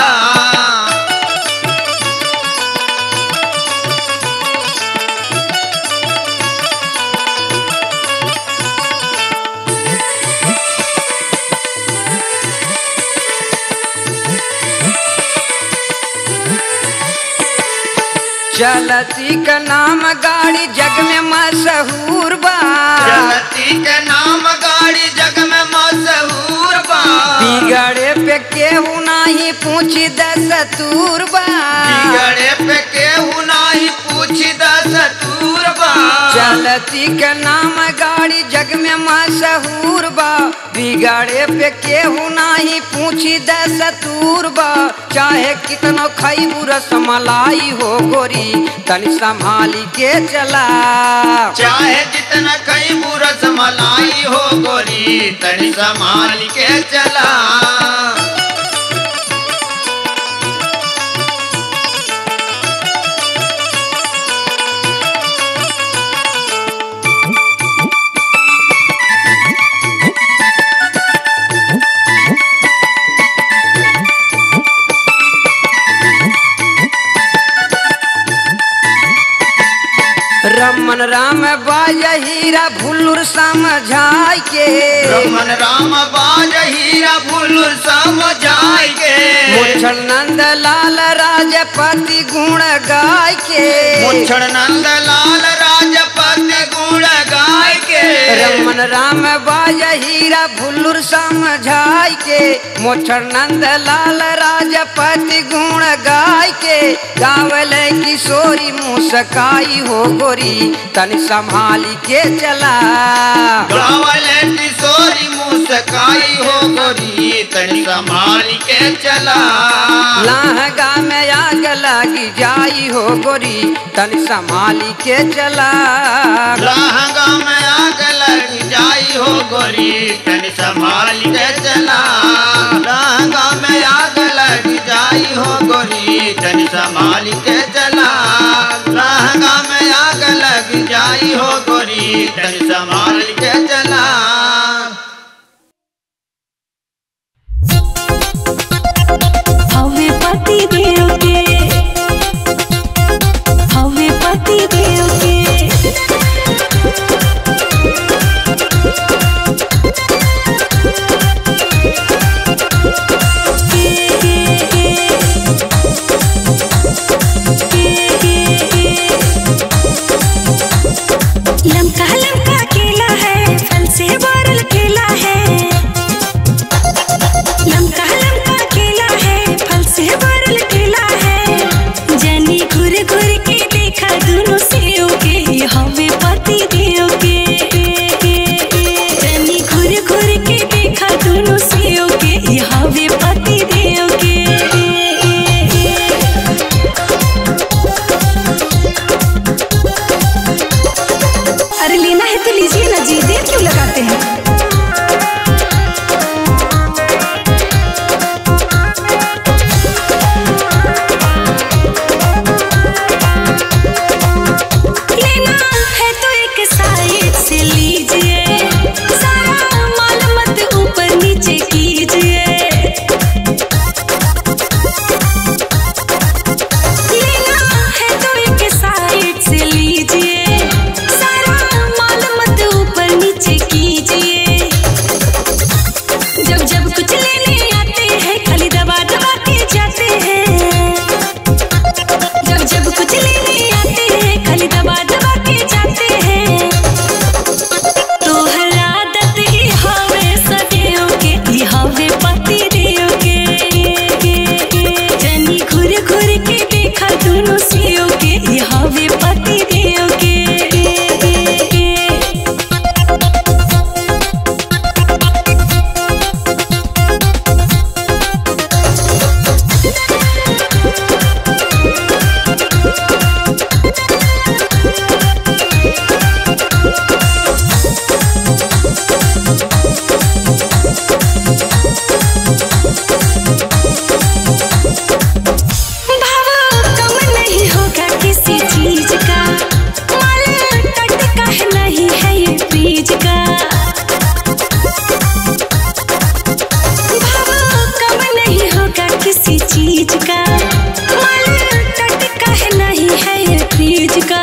चलती का नाम गाड़ी जग में मशहूर बा चलती के नाम गाड़ी जग में मशहूर बा बिगड़े पे केहू नाही पूछी दस तूर बा बिगड़े पे केहू नाही पूछी दस तूर बा चलती के नाम गाड़ी जग में मशहूर बा बिगाड़े पे केहू नाही पूछी दस दूर बा चाहे कितनो खैबू रसमलाई हो गोरी तनी संभाली के चला चाहे जितना कई बुरस मलाई हो गोरी तनी संभाल के चला रमन राम बाज हीरा भुल्लुर समझाई के रमन राम बाज हीरा भुल्लुर समझाई के मुच्छल नंद लाल राजपति गुण गाय के मुच्छड़ नंद लाल राजपति गुण गाय के रमन राम बाज हीरा भुल्लुर समझाई के मोछर नंद लाल राजपति गुण गाय के गावल किशोरी मुस्काई हो गोरी तन संभाली के चला गावल किशोरी मुस्काई हो गोरी तनी संभाल के चला लहंगा में आग लगी जाई हो गोरी तन संभाली के चला लहंगा में आग लग जाई हो गोरी तनी संभाल के चला लहंगा में आग लग जाई हो गोरी तनी संभाल के चला लहंगा में आग लग जाई हो गोरी तनी संभाल के चला हवे पति देव के हवे पति देव के लमका लमका केला है फल से भरल केला है लमका लमका केला है फल से भरल केला है जनी घुर घुर के देखा दोनों सेव के ये हवे पति देव के जनी घुर घुर के देखा दोनों सेव के ये हवे पति देव के अरे लेना है तो लीजिए ना जी देर क्यों लगाते हैं लेना है तो एक साइड से लीजिए सारा माल मत ऊपर नीचे कीजिए लेना है तो एक साइड से लीजिए सारा माल मत ऊपर नीचे कीजिए जब जब कुछ लेने आते हैं खाली दबा दबा के जाते हैं जब जब कुछ लेने आते हैं खाली दबा दबा के जाते हैं तो हर आदत ही हवे सदैव के ही हवे पति देव के जनी घुर घुर के देखा दोनों सीओ के ही हवे पति देव के भाव कम नहीं होगा किसी चीज का माल टटका है नहीं है ये बीज का भाव कम नहीं होगा किसी चीज का माल टटका है नहीं है ये बीज का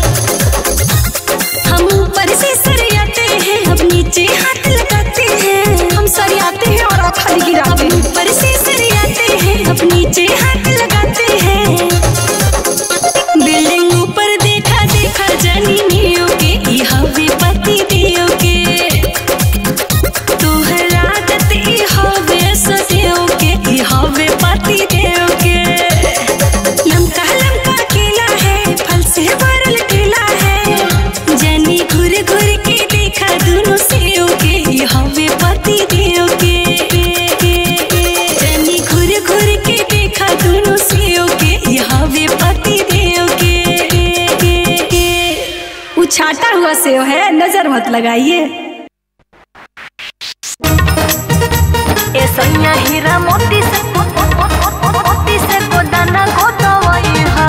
हम ऊपर से सरियाते हैं अब नीचे हाथ लगाते हैं हम सरियाते हैं और आप खाली गिराते हैं ऊपर से सरियाते हैं अब नीचे हाथ लगाते हैं बिल्डिंग ऊपर देखा देखा जनी नियो के ई हवे पति दियो के तोहर आदत ई हवे सदैव के ई हवे पति देव के लमका लमका केला है फल से भरल केला है जनी घुर घुर के देखा दोनों सेव के ई हवे पति हुआ सेव है नजर मत लगाइए ए सैया हीरा मोती से मोती से गोदाना गोदवई हा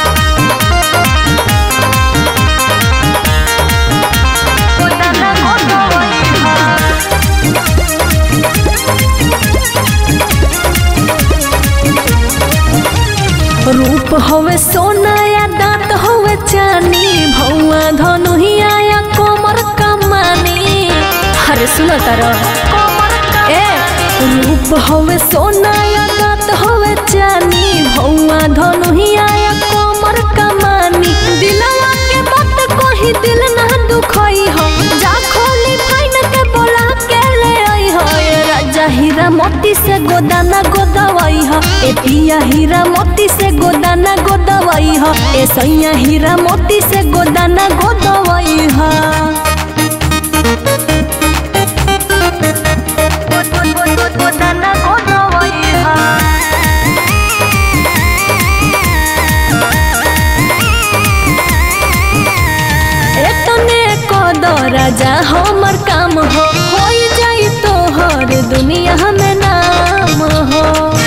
गोदाना गोदवई हा रूप होवे सोना या दांत होवे चानी भौआ धनुहिया या कोमर कमानी अरे सुनो तारो ए रूप होवे सोना या दांत होवे चानी भौआ धनुहिया या कोमर कमानी दिलवा के बात कोही दिल ना दुखई हो जा खोली फाइन के बोला के ले आई हो ए राजा हीरा मोती से गोदाना गोदवाई हो ए पिया हीरा मोती से गोदाना गोदवाई हो ए सैया हीरा मोती से गोदाना गोदवाई हो गोदाना गोदवई हा एतने कद राजा हमर काम हो होई जाई तोहर दुनिया में नाम हो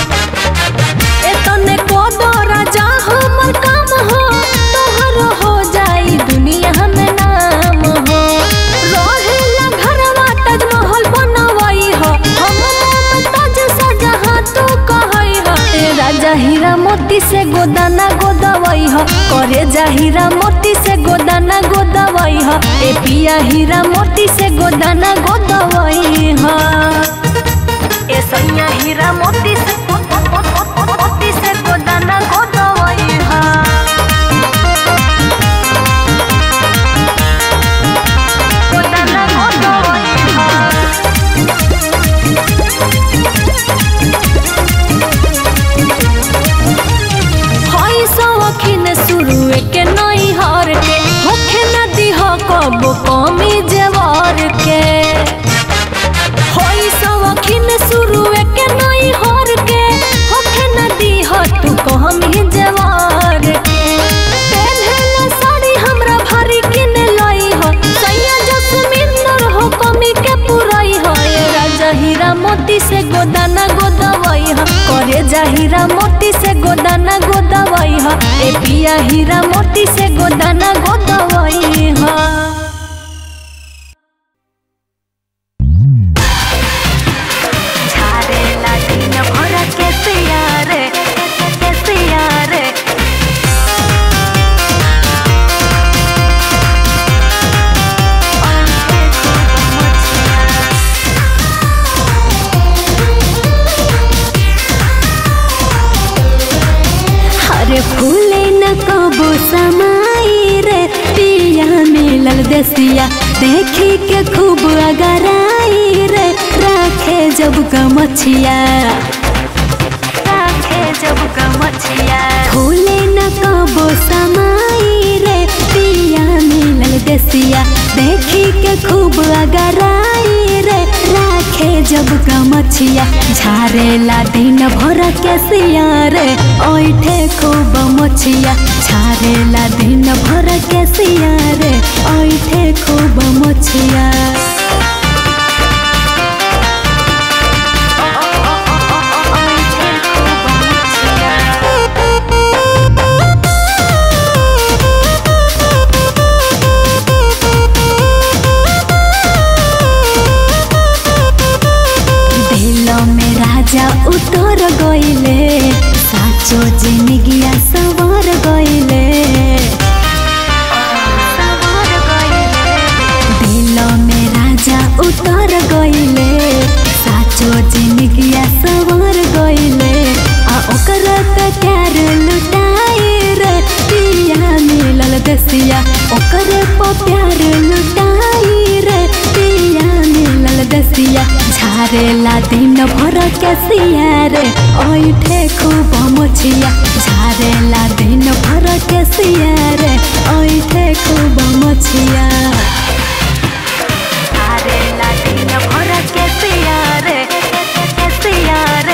एतने कद राजा हमर काम हो तोहर हो जाई दुनिया में नाम हो रहेला घरवा ताजमहल बनवई हो हम मुमताज सजहाँ तू कहई हो ए राजा हीरा मोती से गोदाना गोदवई हो करे जा हीरा मोती से गोदाना गोदवई हो ए पिया हीरा मोती से गोदाना गोदवई हो ए सैया हीरा मोती से मोती से गोदाना गोदवई हा गोदाना गोदवई हा हई सौखिन शुरुए के नई हर के होखे न दिह कबो कमी जेवर के हई सौखिन शुरुए के नई हर के होखे न दिह तू कमी जेवर के पेन्हले साड़ी हमरा भारी किन लई हो सैया जसमिंदर हो कमी के पुरई हो ए राजा हीरा मोती से गोदाना गोदवई हो करे जा हीरा मोती से गोदाना गोदवई हो ए पिया हीरा मोती से गोदाना गोदवई हो झारेला दिन भर के सियारे के सियारे अरे फूले न कबो समाई रे पिया मिलल देसिया देखी के खूब अगराई रे राखे जब गमछिया राखे जब गमछिया फूले न कबो समाई रे पिया मिलल देसिया देखी के खूब अगराई रे राखे जब गमछिया झारेला दिन भर के सिया रे ओइठे खूब मछिया झारेला दिन भर के सिया रे ओइठे खूब मछिया दिल में राजा उतर गईले साचो जिंदगिया सवार गईले दिल में राजा उतर गईले साचो जिंदगिया सवार गईले आ ओकर त प्यार लुटाई रे पिया मिलल दसिया ओकर प प्यार लुटाई रे पिया मिलल दसिया झारेला दिन भर के सिया रे ओइठे खूब मछिया झारेला दिन भर के सिया रे ओइठे खूब मछिया झारेला दिन भर के सियारे के सियारे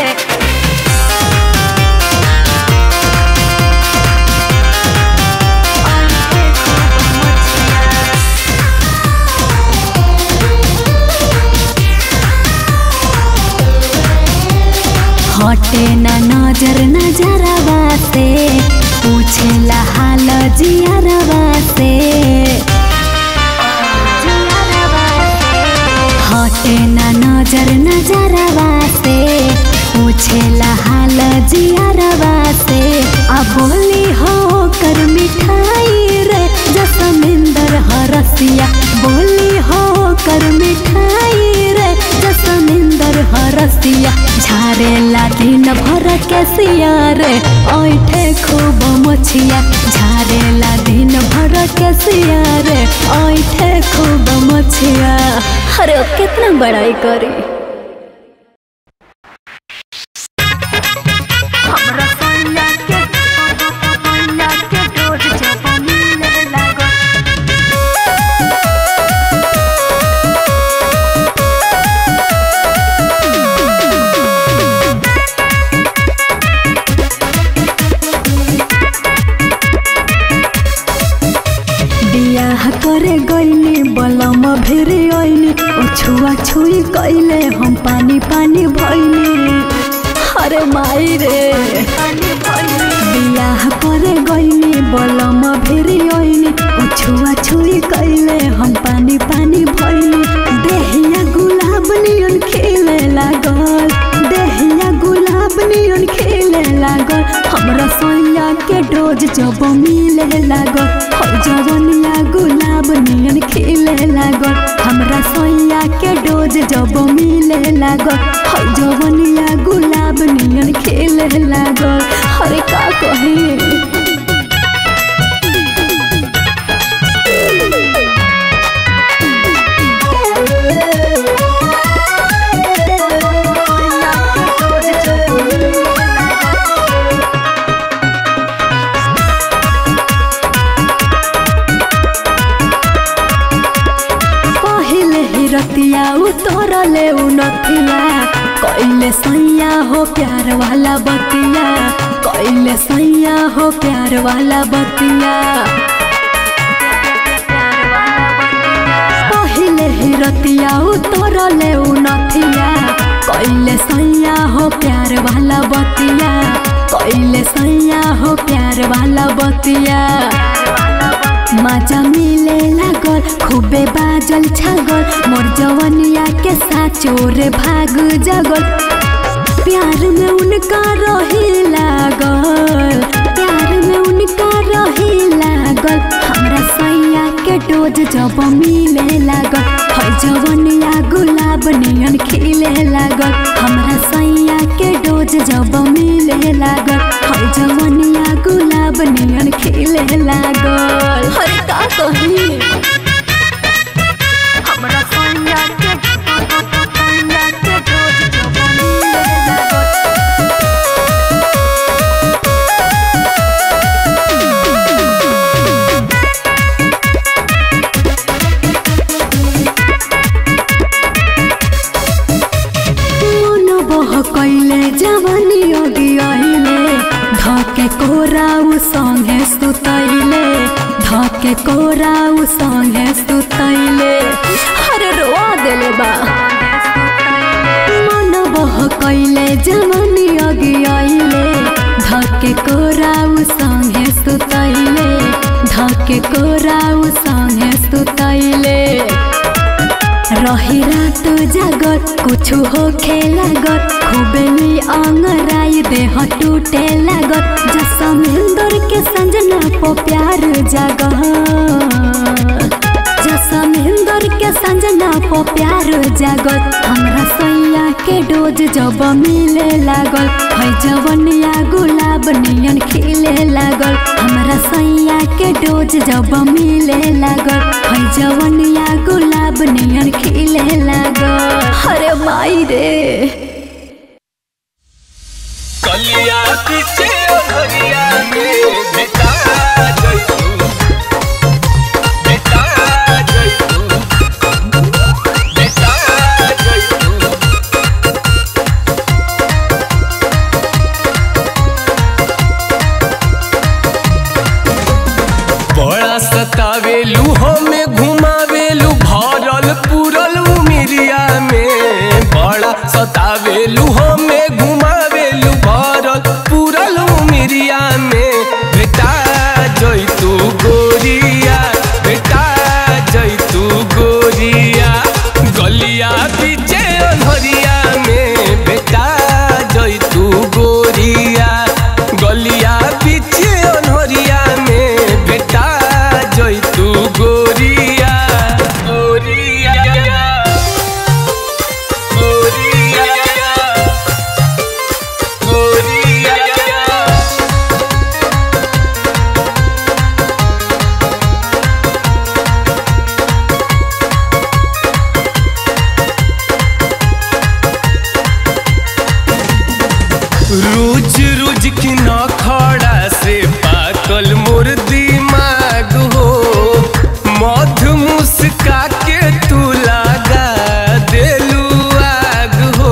हटे ना नजर नजरवा से पूछेला हाल जियरवा से हटे ना नजर नजरवा से पूछेला हाल जियरवा से आ बोली हो कर मिठाई रे जसमिंदर हरसिया बोली हो कर मिठाई रे जसमिंदर हरसिया झारेला दिन भर के सिया रे ऐठे खूब मछिया झारेला दिन भर के सिया रे ऐठे खूब मछिया अरे कितना बड़ाई करी हमरा सैया के सैया के डोज जब मिले लागल बियाह करे गईली बलम भेरे आईली ओ छुआ छुई कइले हम पानी पानी भइली अरे माई रे बियाह करे गईली बलम भेरे आईली ओ छुआ छुई कइले हम पानी पानी भइली देहिया गुलाब नियन खिले लागल देहिया गुलाब नियन खिले लागल हमरा सैया के डोज जब मिले लागल हर जवनिया गुलाब नियन खिले लागल हमरा सैया के डोज जब मिले लागल हर जवनिया गुलाब नियन खिले लागल अरे का कही पहिले ही रतिया उतरले उ नथिया कइले सैया हो प्यार वाला बतिया कइले सैया हो प्यार वाला बतिया पहिले ही रतिया उतरले उ नथिया कइले सैया हो प्यार वाला बतिया कइले सैया हो प्यार वाला बतिया मजा मिले लागल खूबे बाजल छागल मोर जवनिया के साचोर भाग जगल प्यार में उनका रही लागल प्यार में उनका रही लागल हमरा सैया के डोज जब मिले लागल है जवनिया गुलाब नियन खिले लागल हमरा सैया के डोज जब मिले लागल है जवनिया गुलाब नियन खिले लागल अरे का कही हमरा सैया के सैया के डोज जब मिले लागल मन बह कैले जवानी अगी आइले धके कोराउ संगे सुतैले धके कोराउ संगे सुतैले अरे रोआ देले बा मन बह कैले जवानी अगी आइले धके कोराउ संगे सुतैले धके कोराउ संगे सुतैले रही रात जागल कुछु होखे लागल खूबेली अंगराई देह टूटे लागल जसमेंदर के संजना पो प्यार जागल जसमेंदर के संजना पो प्यार जागल हमरा सैया के डोज जब मिले लागल है जवनिया गुलाब नियन खिले लागल हमरा सैया के डोज जब मिले लागल है जवनिया गुलाब नियन खिले लागल अरे माई रे कलिया पीछे घरिया में बेटा जइतू बेटा जइतू बेटा जइतू बड़ा सतावेलू हमें घुमावेलू भरल पूरल उमिरिया में बड़ा सतावेलू हमें घुमावेलू रोज रोज की न खड़ा से पाकल मोर दिमाग हो मध मुस्का के तू लगा देलू आग हो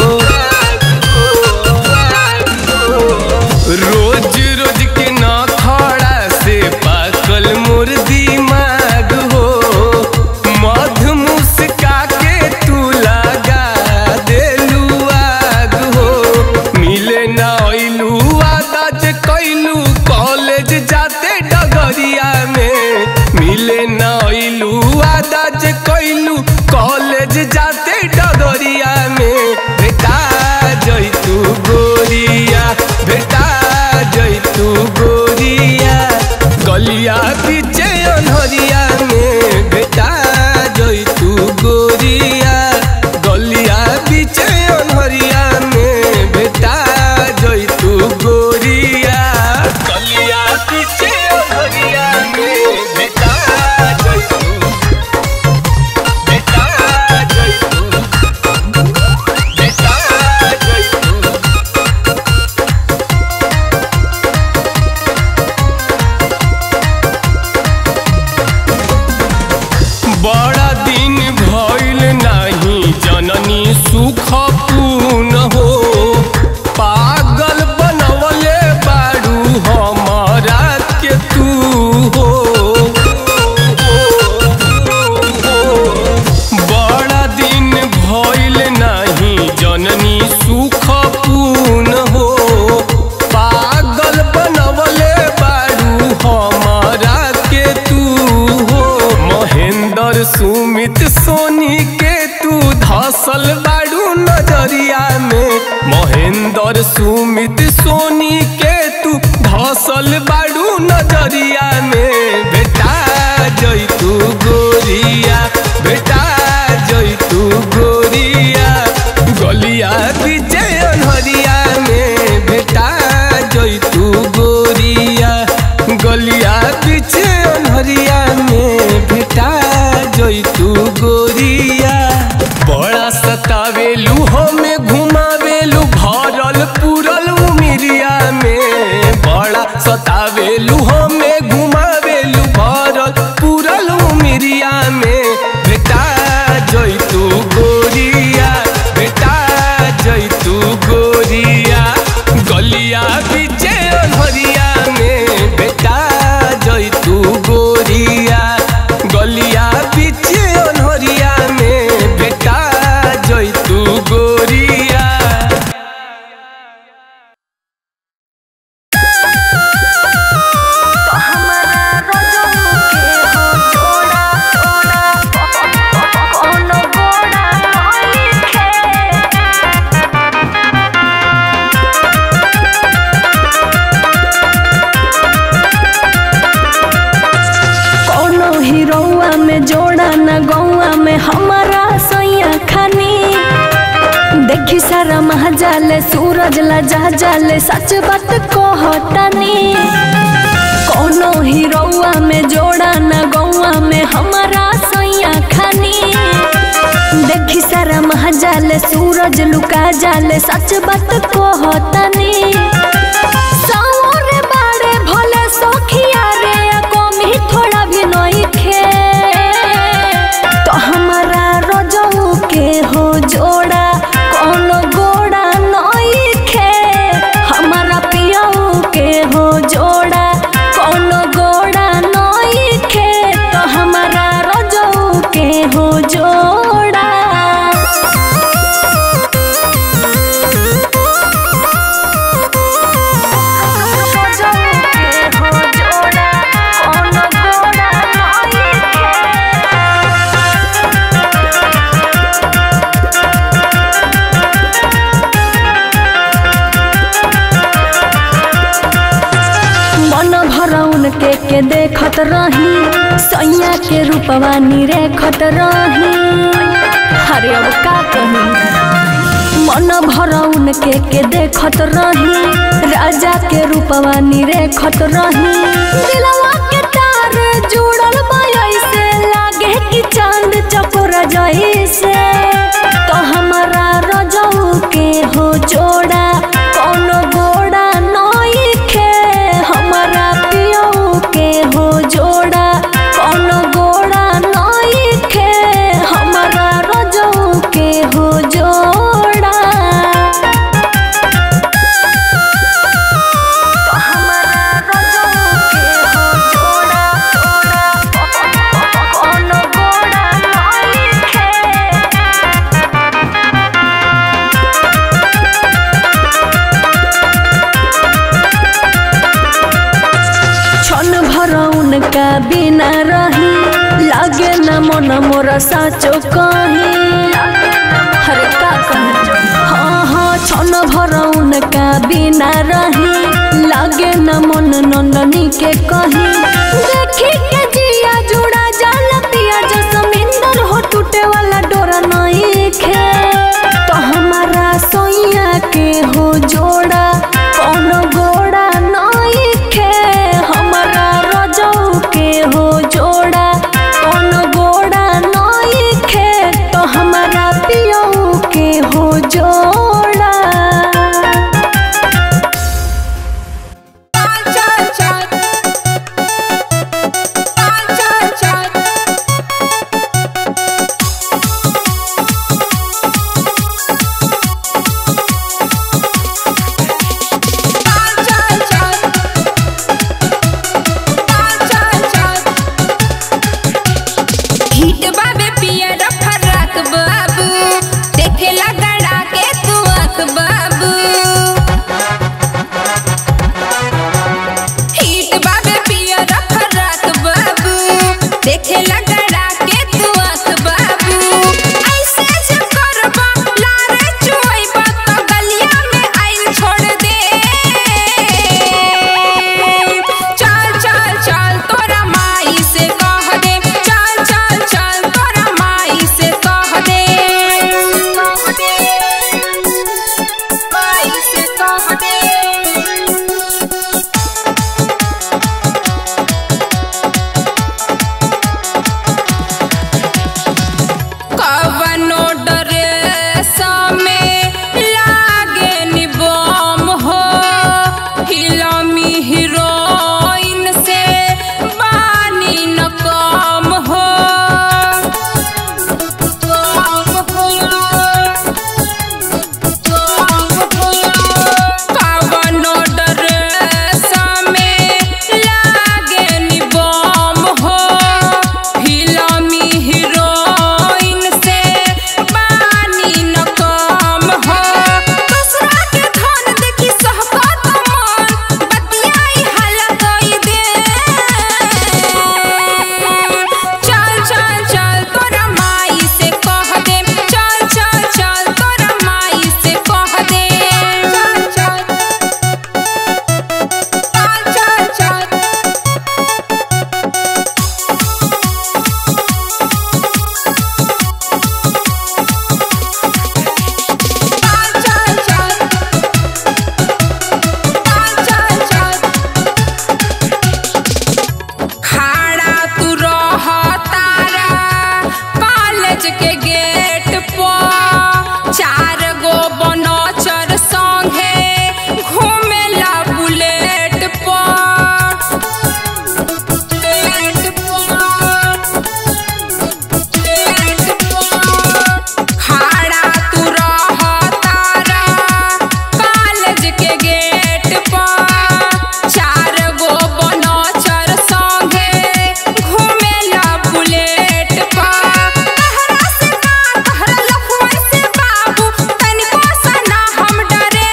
रोज रोज के न खड़ा से पाकल मोर दिमाग हो मध मुस्का के तू लगा देलू आग हो मिले ना अइलू आदा जे कैलू कॉलेज जाते डगरिया में मिले ना अइलू आदा जे कैलू कॉलेज जाते डगरिया में बेटा जैतू गोरिया बेटा जैतू गोरिया गलिया पीछे अनहरिया में बेटा जैतू गोरिया गलिया पीछे अनहरिया में बेटा जैतू गोरिया गलिया पीछे अनहरिया में बेटा जैतू बेटा जैतू बेटा जैतू बड़ा दिन भइल नाही जननी सुख पूर्ण हो पागल बनवले बारू हमारा के तू हो बड़ा दिन भइल नाही जननी सुख पूर्ण हो पागल बनवले बारू हमारा के तू हो महेंद्र सुमित सोनी के तू धसल बाड़ू नजरिया में महेंद्र सुमित सोनी के तू धसल बाड़ू नजरिया में बेटा जैतू गोरिया बेटा जैतू गोरिया गलिया पीछे अनहरिया में बेटा जैतू गोरिया गलिया पीछे अनहरिया में बेटा जैतू गोरिया बड़ा सतावेलू हमें घुमावेलू भरल पूरल उमिरिया में बड़ा सतावेलू हमें घुमावेलू भरल पूरल उमिरिया में बेटा जैतू गोरिया बेटा जैतू गोरिया गलिया पीछे अनहरिया में बेटा जैतू गोरिया गलिया पीछे अनहरिया में बेटा जैतू गोरिया कोनो हीरोआ में जोड़ा न गौआ में हमारा सैया खानी देखी सारा महाजाले सूरज ला जा जाले सच बात कहतानी कोनो हीरोआ में जोड़ा न गौआ में हमारा सैया खानी देखी सारा महाजाले सूरज लुका जाले सच बात कहतानी सावरे बाड़े भले सखिया रे कमी थोड़ा भी नहीं खे तो हमारा रजऊ के हो जोड़ा कोनो गोड़ा नहीं खे हमारा पियऊ के हो जोड़ा कोनो गोड़ा नहीं खे तो हमारा रजऊ के हो जोड़ा मन भरौन के के देखत रही सैया के रूपवा निरेखत रही अरे अब का कही मन भरौन के के देखत रही राजा के रूपवा निरेखत रही दिलवा के तार जुड़ल बा ऐसे लागे कि चांद चकोर जैसे तो हमारा रजऊ के हो जोड़ा कौन बिना रही लागे न मन मोरा साचो कहीं हरे का कहीं हाँ हाँ छन भर उनका बिना रही लागे न मन नंदनी के कहीं देखी के जिया जुड़ा जाल पिया जो समिंदर हो टूटे वाला डोरा नहीं खे तो हमारा सोइया के हो जोड़ा कौन गोड़ा नहीं खे हमारा रजऊ के हो जोड़ा कौन गोड़ा नहीं खे तो हमारा पियऊ के हो जोड़ा हिट बाबे पियर फराक बाबू देखे लगड़ा के तू आँख बाबू हिट बाबे पियर फराक बाबू देखे लगड़ा के तू आँख बाबू ऐसे जब करबा लारे चुइबा तो गलिया में आइल छोड़ दे चल चल चल तोरा माई से कह दे चल चल चल तोरा माई से कह दे माई से कह दे कवनो ड्रेस में लागे नि बम हो हिलमी हीरोइन से बानी न कम हो कम हो कम हो कवनो ड्रेस में लागे नि बम हो हिलमी हीरोइन से बानी न कम हो दूसरा के धन देखी सहकत मन बतियाई हला कई दे चल चल चल तोरा माई से कह दे चल चल चल तोरा माई से कह दे चल चल चल चल खाड़ा तू रह तारा कॉलेज के गेट पर चार गो बनचर संगे घूमेला बुलेट पर बुलेट पर बुलेट पर खाड़ा तू रह तारा कॉलेज के गेट पर चार गो बनचर संगे घूमेला बुलेट पर तहरा से का तहरा लफुआ से बाबू तनिको सना हम डरे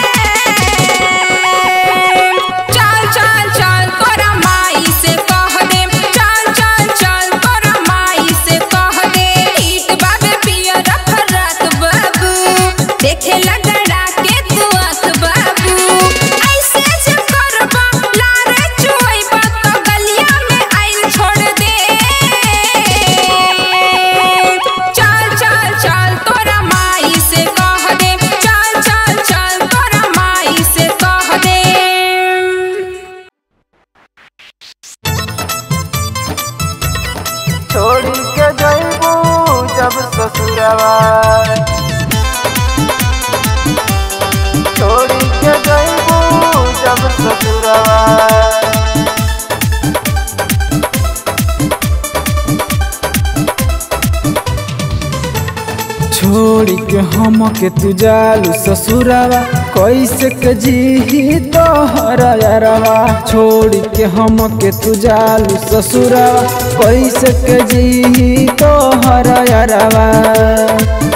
चल चल चल तोरा माई से कह दे चल चल चल तोरा माई से कह दे ईट बाबे पियर फराक बाबू देखे लगड़ा के तू आँख बाबू ऐसे जब करबा लारे चुइबा तो गलिया में आइल छोड़ दे चल चल चल तोरा माई से कह दे चल चल चल तोरा माई से कह दे छोड़ी के जइबू जब ससुरवा छोड़ी के जइबू जब ससुरवा छोड़ के हम के तू जालू ससुरवा कैसे के जी तोहर यारवा छोड़ के हम के तू जालू ससुरवा कैसे के जी तोहर यारवा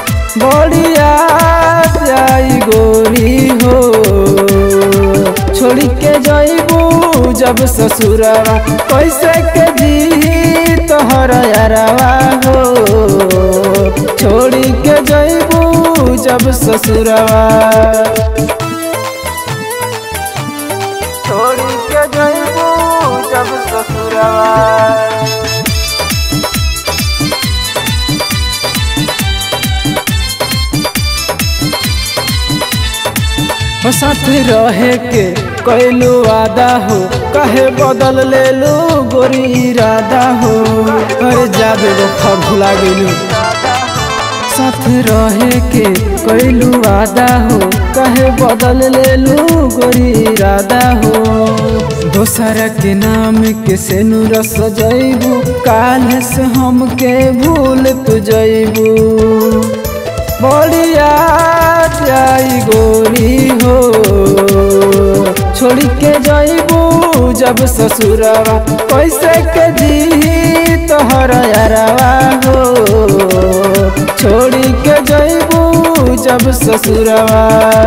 बढ़िया जाई गोरी हो छोड़ी के जइबू जब ससुरवा कैसे के जी तोहर यारवा हो छोड़ी के जइबू जब ससुरवा छोड़ी के जइबू जब ससुरवा हो साथ रहे के कैलू वादा हो कहे बदल ले लो गोरी इरादा हो अरे जाबे वो भुला गेलू साथ रहे के कैलू वादा हो कहे बदल ले लो गोरी इरादा हो दोसर के नाम के से नूर सजैबू काल से हमके भूल तू जैबू बढ़िया जाई गोरी हो छोड़ी के जइबू जब ससुरवा कैसे के जी तोहर यारवा हो छोड़ी के जइबू जब ससुरवा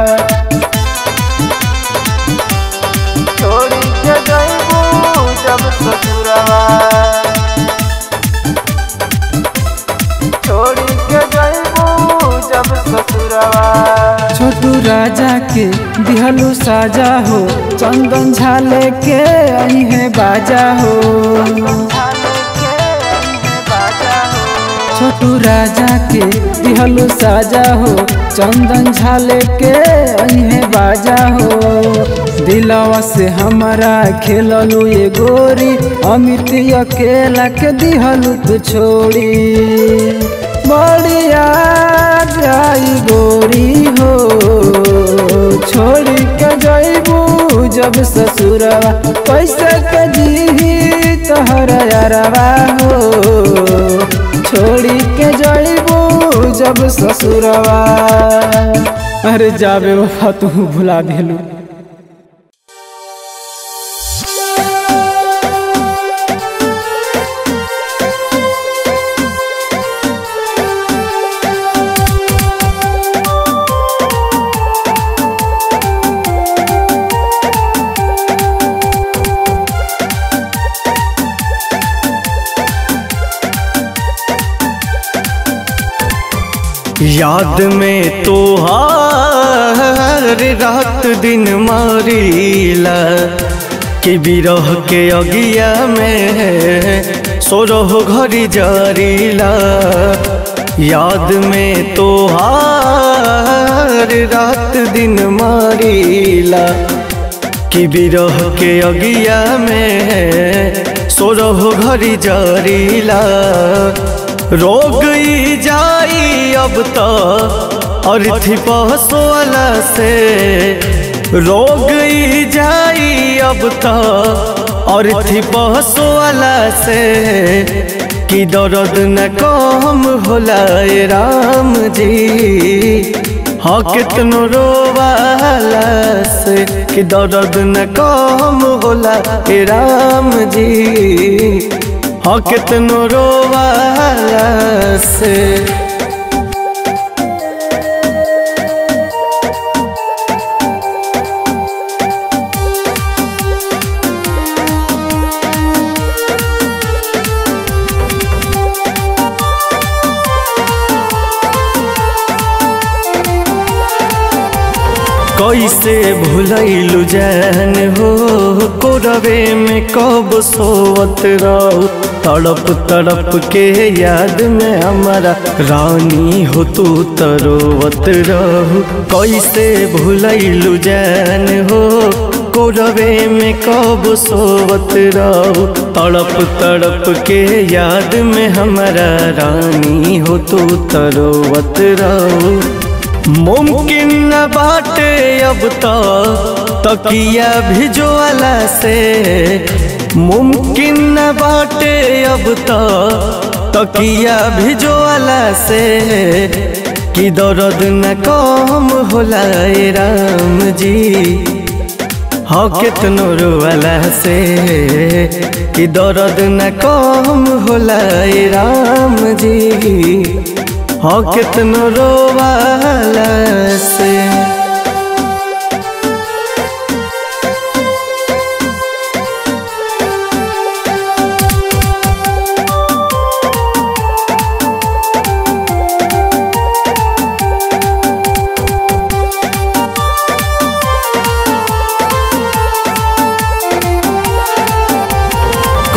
छोड़ी के जइबू जब ससुरवा छोड़ी के जइबू जब ससुरवा छोटू राजा के दिहलू साजा हो चंदन झाले के आई है बाजा हो छोटू राजा के दिहलू साजा हो चंदन झाले के आई है बाजा हो दिलवा से हमारा खेललू ये गोरी अमित अकेला के दिहलू तू छोड़ी बढ़िया जाई गोरी हो छोड़ के जइबू जब ससुरवा कैसे के जी तोहर यारवा हो छोड़ी के जइबू जब ससुरवा अरे जाबे वफा तू भुला देलू याद में तो हर रात दिन मारीला कि बिरह के अगिया में सोरह घड़ी जारीला याद में तो हर रात दिन मारीला कि बिरह के अगिया में सोरह घड़ी जारीला रोग ई जाई अब तो अर्थी पहसोला से रोग ई जाई अब तो अर्थी पहसोला से कि दर्द न कम होला ए राम जी हाँ कितनो रोवाला से कि दर्द न कम होला ए राम जी हाँ कितनो रोवाला से कैसे भुलैलु जान हो कोरवे में कब सोवत रहो तड़प तड़प के याद में हमारा रानी हो तू तरोवत रहो कैसे भुलैलु जान हो कोरवे में कब सोवत रहो तड़प तड़प के याद में हमारा रानी हो तू तरोवत रहो मुमकिन न बाटे अब तो तकिया भिजवाला से मुमकिन न बाटे अब तो तकिया भिजवाला से कि दर्द न कम होला ए राम जी हाँ कितनो रोवाला से कि दर्द न कम होला ए राम जी हाँ कितनो रोवाला से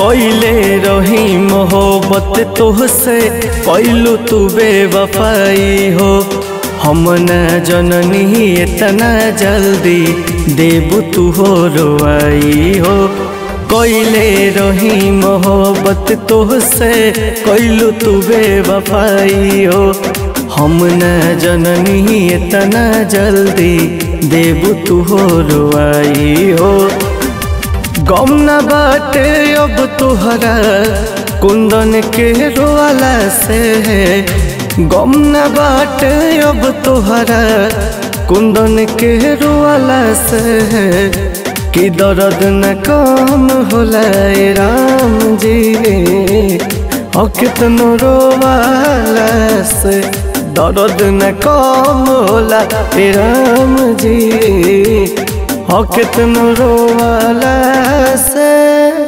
कोइले रही मोहब्बत तोहसे कैलू तू बेवफाई हो हम न जननी इतना जल्दी देबू तू हो रोआई हो कोइले रही मोहब्बत तोहसे कैलू तू बेवफाई हो हम न जननी इतना जल्दी देबू तू हो रोआई हो गम न बाटे अब तुहरा कुंदन के रोवाला से गम न बाटे अब तुहरा कुंदन के रोवाला से कि दर्द न कम होला ए राम जी और कितनो रोवाला से दर्द न कम होला ए राम जी और कितनो रोवा